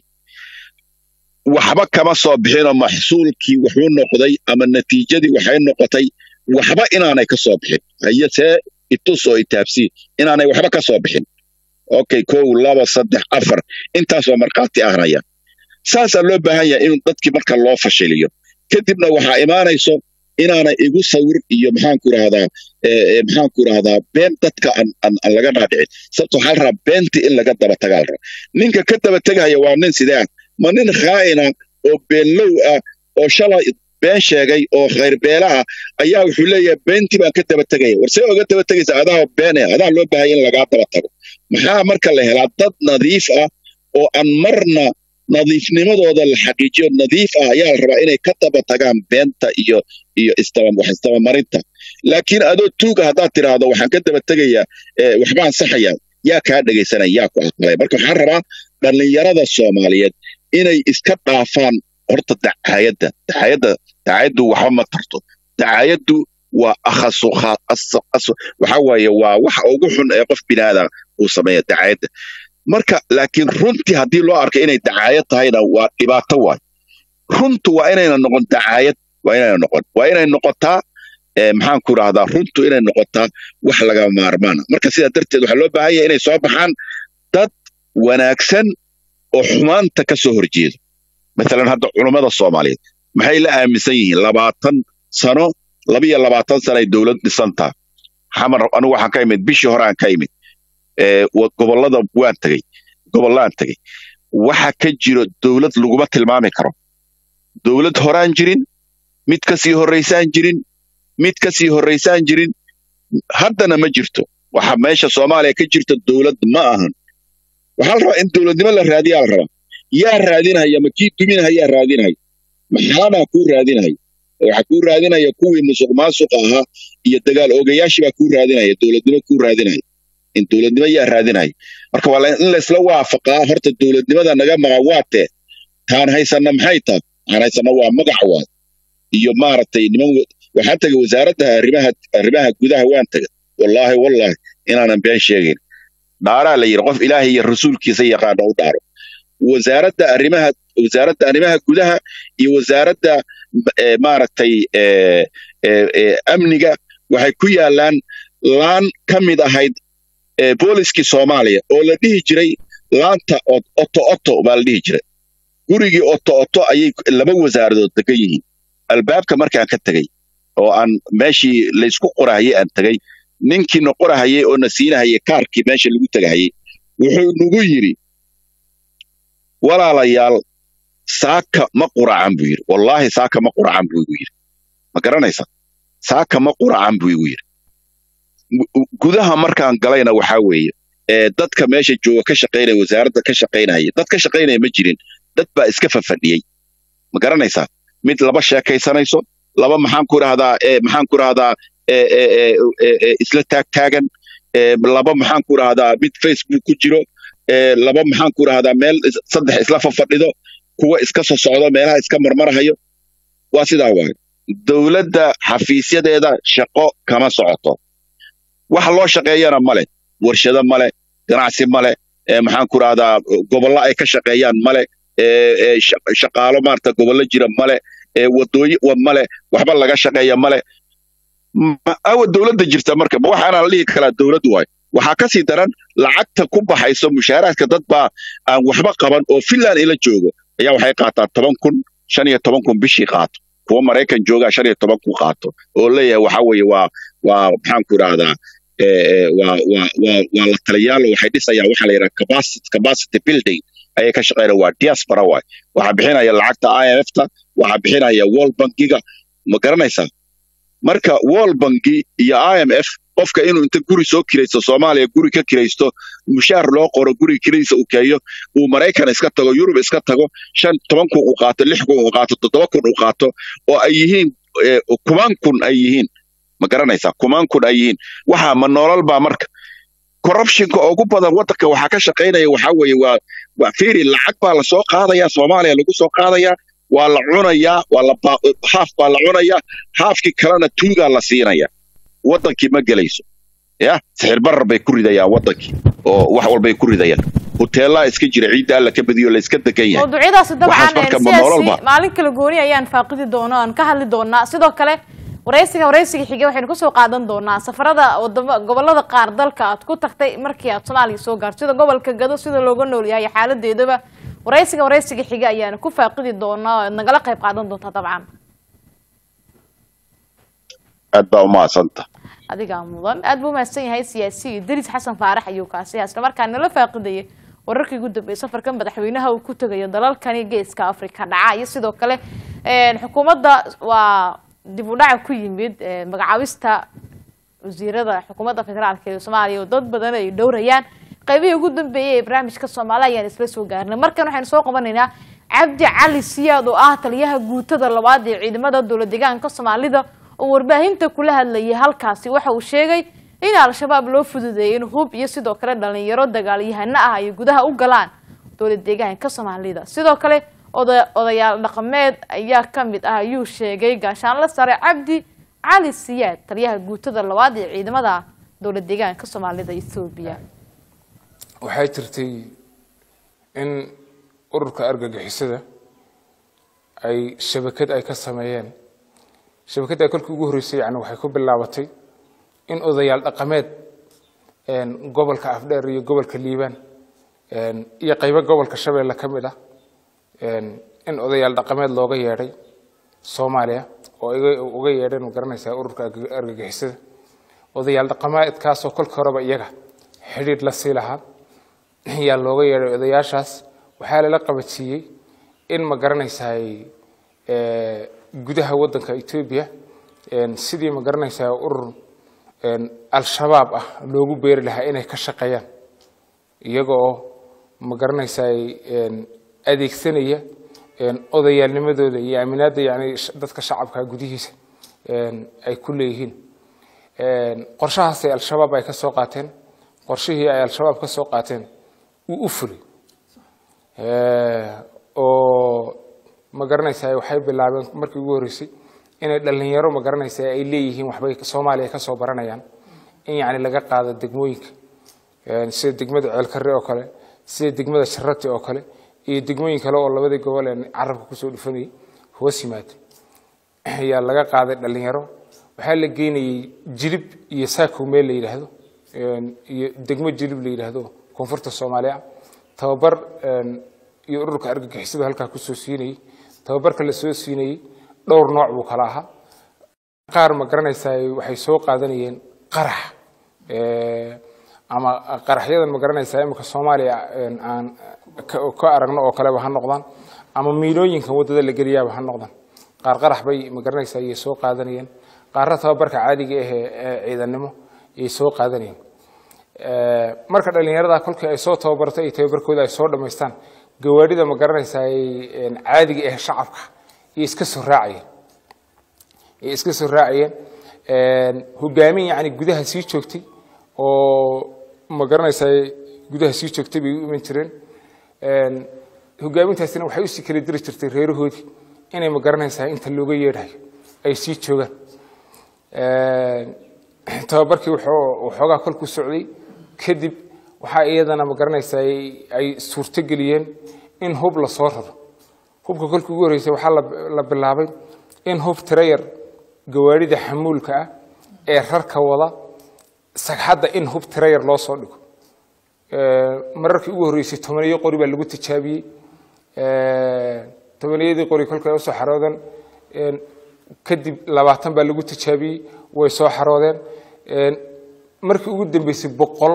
E: waxba kama soo bixinoo maxsuulkii wuxuu noqday ama natiijadii waxay noqotay waxba inaanay ka soo bixin haye see itusoo itaabsii inaanay waxba ka soo bixin okay kow laba saddex afar intaasoo markhaati ahnaya saasaa loo baahan yahay in dadkii marka loo fashiliyo kadibna waxaa imaanayso inaanay igu sawir iyo maxaanku irahdaa maxaanku irahdaa been dadka aan aan aan laga dhaadhicin sababto waxaa la rabaa beentii in laga daba tagaa la rabaa ninka ka daba tegaya waa nin sidee ah ma nin khaa'ina oo beenlow ah oo shalay been sheegay oo khayrbeela ah ayaa wuxuu leeyahay beentii baan ka daba tegaya war see oga daba tegaysa adaa beene adaa loo baahaya in lagaa daba tago maxaa marka la helaa dad nadiif ah oo aan marna nadiifnimadooda la xaqiijiyo nadiif ah ayaa la rabaa inay ka daba tagaan beenta iyo iyo isdaba wax isdabamarinta laakiin adoo tuuga haddaad tidhaahdo waxaan ka daba tegayaa eh, waxbaan saxaya yaa kaa dhegaysanaya yaa ku aqbalaya marka waxaan rabaa dhallinyarada soomaaliyeed inay iska dhaafaan horta dacaayadda dacaayadda dacaayaddu waxba ma tarto dacaayaddu waa akhasu kha- asu- asu- waxa waaye waa waxa ugu xun ee qof binaadam uu sameeya dacaayadda marka laakiin runtii haddii loo arko inay dacaayad tahayna waa dhibaato waay runtu waa inayna noqon dacaayad waa inayna noqon waa inay noqotaa eh, maxaan ku rahdaa runtu inay noqotaa wax laga maarmaana marka sidaa darteed waxaa loo baahan yahay inay soo baxaan dad wanaagsan oo xumaanta ka soo horjeeda maalan hadda culummada soomaaliyeed maxay la aaminsan yihiin labaatan sano labiyo labaatan sano ay dowlad dhisantaa xamar anigu waxaan ka imid bishii hore aan ka imid ee, wa- gobollada waan tegey gobollaan tegey waxa ka jiro dowlad laguma tilmaami karo dowlad horaan jirin mid ka sii horraysaan jirin mid ka sii horraysaan jirin haddana ma jirto waxa meesha soomaaliya ka jirta dowlad ma ahan waxaa la rabaa in dowladnimo la raadiyaa la rabaa yaa raadinaya ma kii duminaya yaa raadinaya maxaanaa kuu raadinaya waxaa kuu raadinaya kuwii musuq maasuqa ahaa iyo dagaal oogayaashii baa kuu raadinaya dowladnimo kuu raadinaya in dowladnimo yaa raadinaya marka waa la- in laysla waafaqaa horta dowladnimada naga maqa waa tee taan haysanna maxay tahay taan haysanna waa magac waay iyo maaragtay niman wa- waxaan tegay wasaaradda arrimaha arrimaha gudaha waan tegay wallaahi wallaahi inaanan been sheegayn dhaaraa la yidhi qof ilaahay iyo rasuulkiisa yaqaana u dhaaro wasaaradda arrimaha wasaaradda arrimaha gudaha iyo wasaaradda eh, maaragtay eh, eh, eh, amniga waxay ku yaalaan laan ka mid ahayd eh, booliskii soomaaliya oo la dhihi jiray laanta ot- oto oto baa la dhihi jiray gurigii oto oto ayay laba wasaaradood degan yihiin albaabka markaan ka tegey oo aan meeshii laysku qorahayay aan tegey ninkiina qorahayay oo na siinahayay kaarkii meesha lagu tegahayay wuxuu nagu yidhi walaalayaal saaka ma quracan buu yidhi wallaahi saaka ma quracan buu igu yidhi ma garanaysa saaka ma quracan buu igu yidhi Gu- gudaha markaan galayna waxaa weeye ee dadka meesha jooga ka shaqaynaya wasaaradda ka shaqaynaya dad ka shaqaynaya ma jirin dad baa iska fafadhiyey ma garanaysaa mid laba sheekaysanayso laba maxaan ku rahdaa maxaan ku rahdaa isla taagtaagan laba maxaan ku rahdaa mid facebook ku jiro laba maxaan ku rahdaa meel saddex isla fafadhido kuwa iska soo socdo meelaha iska marmarahayo waa sidaa waayo dowladda xafiisyadeeda shaqo kama socoto waxa loo shaqeeyana male warshado male ganacsi male maxaan ku rahdaa gobollo ay ka shaqeeyaan male shaqaalo maarata gobollo jira male wadooyi male waxba laga shaqeeya male awa dowladda jirta marka ma waxaana la dhihi karaa dowladdu waay waxaa ka sii daran lacagta ku baxayso mushaaraadka dad baa aan waxba qaban oo finland ila joogo ayaa waxay qaataa toban kun shan iyo toban kun bishii qaato kuwa maraykan joogaa shan iyo toban kun qaato oo leeyahay waxa weeye waa waa maxaan ku idhahdaa waa waa waa waa la taliyaalo waxay dhisayaan waxaa la yidhaha capacity capacity building ayay ka shaqeynaya waa diaspora waay waxaa bixinaya lacagta i m f ta waxaa bixinaya world bankiga ma garanaysaa marka world banki iyo i m f qofka inuu inta guri soo kiraysto soomaaliya guri ka kiraysto mushaar loo qoro guriga kiradiisa uu keeyo uu maraykan iska tago yurub iska tago shan toban kun uu qaato lix kun uu qaato toddoba kun uu qaato oo ay yihiin kumaan kun ay yihiin ma garanaysaa kumaan kun ay yihiin waxaa ma nolol baa marka corruptionka ugu badan waddanka waxaa ka shaqaynaya waxaa weeye waa waa fiiri lacag baa lasoo qaadayaa soomaaliya lagu soo qaadayaa waa la cunayaa waa la haaf baa la cunayaa haafkii kalena tuugaa la siinaya waddankii ma gelayso ya sixir barar bay ku ridayaan waddankii oo wax walbay ku ridayaan hoteelaa iska jira ciidda alla ka badiyo la iska degan yahay
A: mawduucyadaasi
E: Waxaas
A: dabcan
E: marka ma
A: siyaasi
E: nololba?
A: maalin kala gooni ayaan faaqidi doonaa aan ka hadli doonaa sidoo kale waraysiga waraysiga xige waxaynu kusoo qaadan doonaa safarada wadamo gobolada qaar dalka aad ku tagtay markii aad soomaaliya soo gaarto sida gobolka gado sida looga nool yahay xaaladeedaba waraysiga waraysiga xiga ayaanu ku faaqidi doonaa oo aad nagala qayb qaadan doontaa dabcan
E: aad baa umahadsanta
A: adigaa mudan aad buu umahadsan yahay siyaasi idris xasan faarax ayuu kaasi isla markaa nala faaqidayay wararkii ugu dambeeyay safarka madaxweynaha uu ku tegayo dalalkani geeska afrika dhaca iyo sidoo kale een, xukuumadda waa dib u dhaca ku yimid ee, magacaabista wasiirada xukuumadda federaalka ee soomaaliya oo dad badan ay dhowrayaan qaybihii ugu dambeeyay ee barnaamijka soomaaliya ayaan isla soo gaarnay markan waxaynu soo qabanaynaa cabdi cali siyaad oo ah taliyaha guutada labaad ee ciidamada dowla deegaanka soomaalida oo warbaahinta kula hadlayay halkaasi waxa uu sheegay in al-shabaab loo fududeeyay in hub iyo sidoo kale dhalinyaro dagaalyahano ah ay gudaha u galaan dowla deegaanka soomaalida sidoo kale oda- odayaal dhaqameed ayaa ka mid ah ayuu sheegay gaashaanle sare cabdi cali siyaad taliyaha guutada labaad ee ciidamada dowla deegaanka soomaalida ethoobiya
F: waxaa jirtay in ururka argagixisada ay shabakad ay ka sameeyeen shabakadda ay kolkii ugu horreysay yani waxay ku bilaabatay in odayaal dhaqameed een, gobolka afdheer iyo gobolka liibaan een, iyo qaybo gobolka shabeelle ka mid ah een, in odayaal dhaqameed looga yeedhay soomaaliya oo iga- uga yeedheen ma garanaysaa ururka arg- argagixisada odayaal dhaqameedkaasoo kolka horeba iyaga xidhiidh la sii lahaa ayaa looga yeedhay odayaashaas waxaa lala qabansiiyey in ma garanaysaay eh, gudaha waddanka etoobiya een, sidii ma garanaysaa urur een, al-shabaab ah loogu beeri lahaa inay ka shaqeeyaan iyagoo ma garanaysaay een, adeegsanaya een, odayaalnimadooda iyo aaminaadda yani sh- dadka shacabka gudihiisa een, ay ku leeyihiin Een, qorshahaasay al-shabaab ay ka soo qaateen qorshihii ay al-shabaab ka soo qaateen wuu u fulay Eh, oo ma garanaysaa waxay bilaabeen markii ugu horreysay inay dhalinyaro ma garanaysaa ay leeyihiin waxbay soomaaliya ka soo baranayaan in yacni laga qaado degmooyinka Een, sida degmada ceelkarre oo kale sida degmada sharati oo kale iyo degmooyin kale oo labadii gobol ee carabka kusoo dhufanayay hoos yimaada ayaa laga qaaday dhalinyaro waxaa la geynayay jilib iyo saakow meel la yidhaahdo een, iyo degmo jilib la yidhaahdo koonfurta soomaaliya tababar een, iyo ururka argagixisada halkaa kusoo siinayay tababarka la soo siinayay dhowr nooc buu kala ahaa qaar ma garanaysaa waxay soo qaadanayeen qarax Eh, ama qaraxyadan ma garanaysaa imika soomaaliya een, aan ka ka aragno oo kaleba ha noqdaan ama miilooyinkan waddada la geliyaaba ha noqdaan qaar qarax bay ma garanaysaa ayay soo qaadanayeen qaarna tababarka caadiga ah ee ee ciidannimo ayay soo qaadanayeen Eh, marka dhalinyarada kolkii ay soo tababartay iyo tababarkooda ay soo dhammaystaan gawaadhida ma garanaysaa ay, een, caadiga ah shacabka iyo iska soo raacayeen ay iska soo raacayeen hogaamin yacni gudaha sii joogtay oo ma garanaysaa gudaha sii joogtay bay u iman jireen hogaamintaasina waxay usii kala diri jirtay reerahoodii inay ma garanaysaa inta looga yeedhayo ay sii joogaan tababarkii waxoogaa kolku socday kadib waxaa iyadana ma garanaysaa ay suurto geliyeen in hub la soo raro hubka kolkii ugu horreysay waxaa la bilaabay in hub tirayar gawaarida xamuulka ah ee rarka wada sagxadda in hub tirayar loo soo dhigo mararkii ugu horreysay tobaniyo qori baa lagu tijaabiyey tobaniyadii qori kolkay usoo xaroodeen kadib labaatan baa lagu tijaabiyey way soo xaroodeen markii ugu dambeysay boqol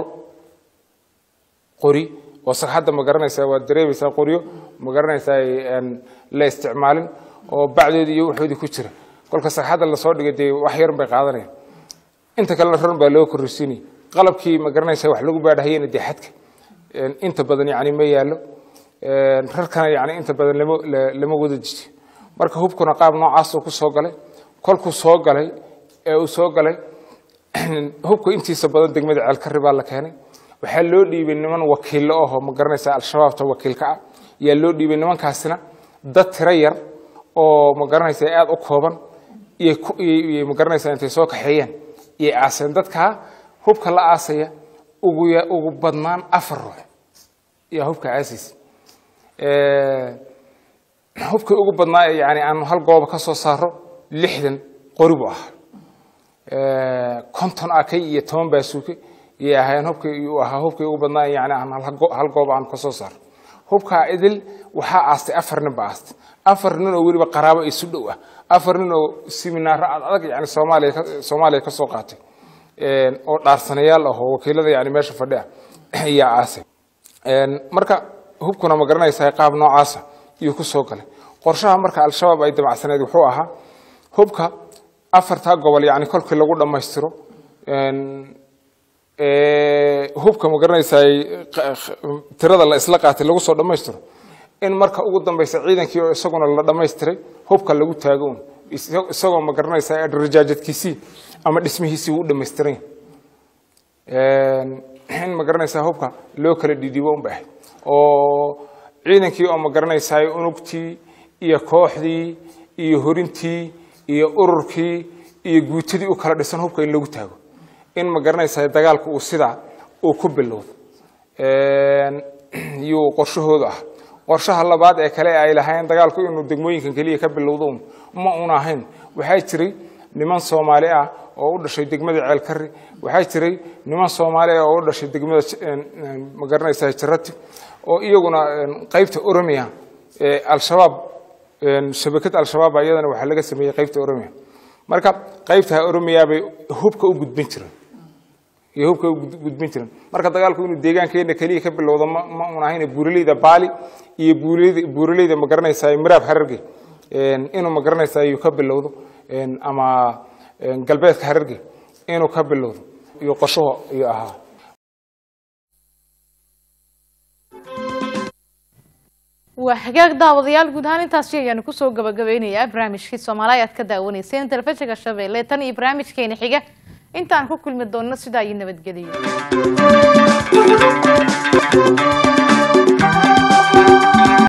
F: qori oo sagxadda ma garanaysaa waad dareemaysaa qoryo ma garanaysaa la isticmaalin oo bacdoodii iyo waxoodii ku jira kolka sagxadda lasoo dhigay dee wax yarun bay qaadanayaan inta kalena run baa loo korreysiinaya qalabkii ma garanaysaa wax lagu baadhahayena dee xadka inta badan yani ma yaallo rarkana yani inta badan lama lama wada jijiyo marka hubkuna qaab noocaasuu ku soo galay kolkuu soo galay ee uu soo galay hubka intiisa badan degmada ceelkari baa la keenay waxaa loo dhiibay niman wakiillo ahoo ma garanaysaa al-shabaabta wakiilka ah yaa loo dhiibay nimankaasina dad tiro yar oo ma garanaysaa aada u kooban iyo ma garanaysaa intay soo kaxeeyeen iyay aaseen dadkaa hubka la aasaya ugu ugu badnaan afar ruux yaa hubka aasaysa hubkii ugu badnaa yani aanu hal gooba ka soo saaro lixdan qori buu ahaa konton akay iyo toban baasuuke iyay ahaayeen hubkii uu ahaa hubkii ugu badnaa yani aan hal goob aan ka soo saaro hubkaa idil waxaa aastay afar nin ba aastay afar nin oo weliba qaraabo isu dhow ah afar nin oo siminaaro ad adag yani soomaaliya soomaaliya ka soo qaatay oo dhaarsanayaal ah oo wakiilada yani meesha fadhi ah ayaa aasay marka hubkuna ma garanaysaa qaab noocaasa iyuu ku soo galay qorshaha marka al-shabaab ay damacsaneed wuxuu ahaa hubka afartaa gobol yani kolkii lagu dhammaystiro hubka ma garanaysaa tirada la isla qaatay lagu soo dhammaystiro in marka ugu dambeysa ciidankii oo isaguna la dhammaystiray hubka lagu taago un isagoo ma garanaysaa rajaajadkiisii ama dhismihiisii u dhammaystiran in ma garanaysaa hubka loo kala dhidibo un bay ahayd oo ciidankii oo ma garanaysaa unugtii iyo kooxdii iyo horintii iyo ururkii iyo guutadii u kala dhisan hubka in lagu taago in ma garanaysaa dagaalku uu sidaa uu ku bilowdo yuu qorshahoodu ah qorshaha labaad ee kale ay lahayn dagaalku inuu degmooyinkan keliya ka bilowdo ma una ahayn waxaa jiray niman soomaali ah oo u dhashay degmada ceelkari waxaa jiray niman soomaali ah oo u dhashay degmada ma garanaysaa jarati oo iyaguna qaybta oromia al-shabaab shabakad al-shabaab iyadana waxaa laga sameeyey qaybta oromia marka qaybta oromia bay hubka u gudbin jireen iyo hubka u gudbin jireen marka dagaalku inuu deegaankeena keliya ka bilowdo ma ma un ahayn buuraleyda baali iyo buuraleyda buuraleyda ma garanaysaa miraab hararge inuu ma garanaysaa iyuu ka bilowdo ama galbeedka hararge inuu ka bilowdo iyo qorshaho iyo ahaa
A: waa hagaag daawadayaal guud ahaan intaasi ayaanu kusoo gabagabeynayaa barnaamijkii soomaaliya aad ka daawanayseen telefishinka shabeelle tan iyo barnaamijkeena xiga intaan ku kulmi doonno sidaa iyo nabadgeliyo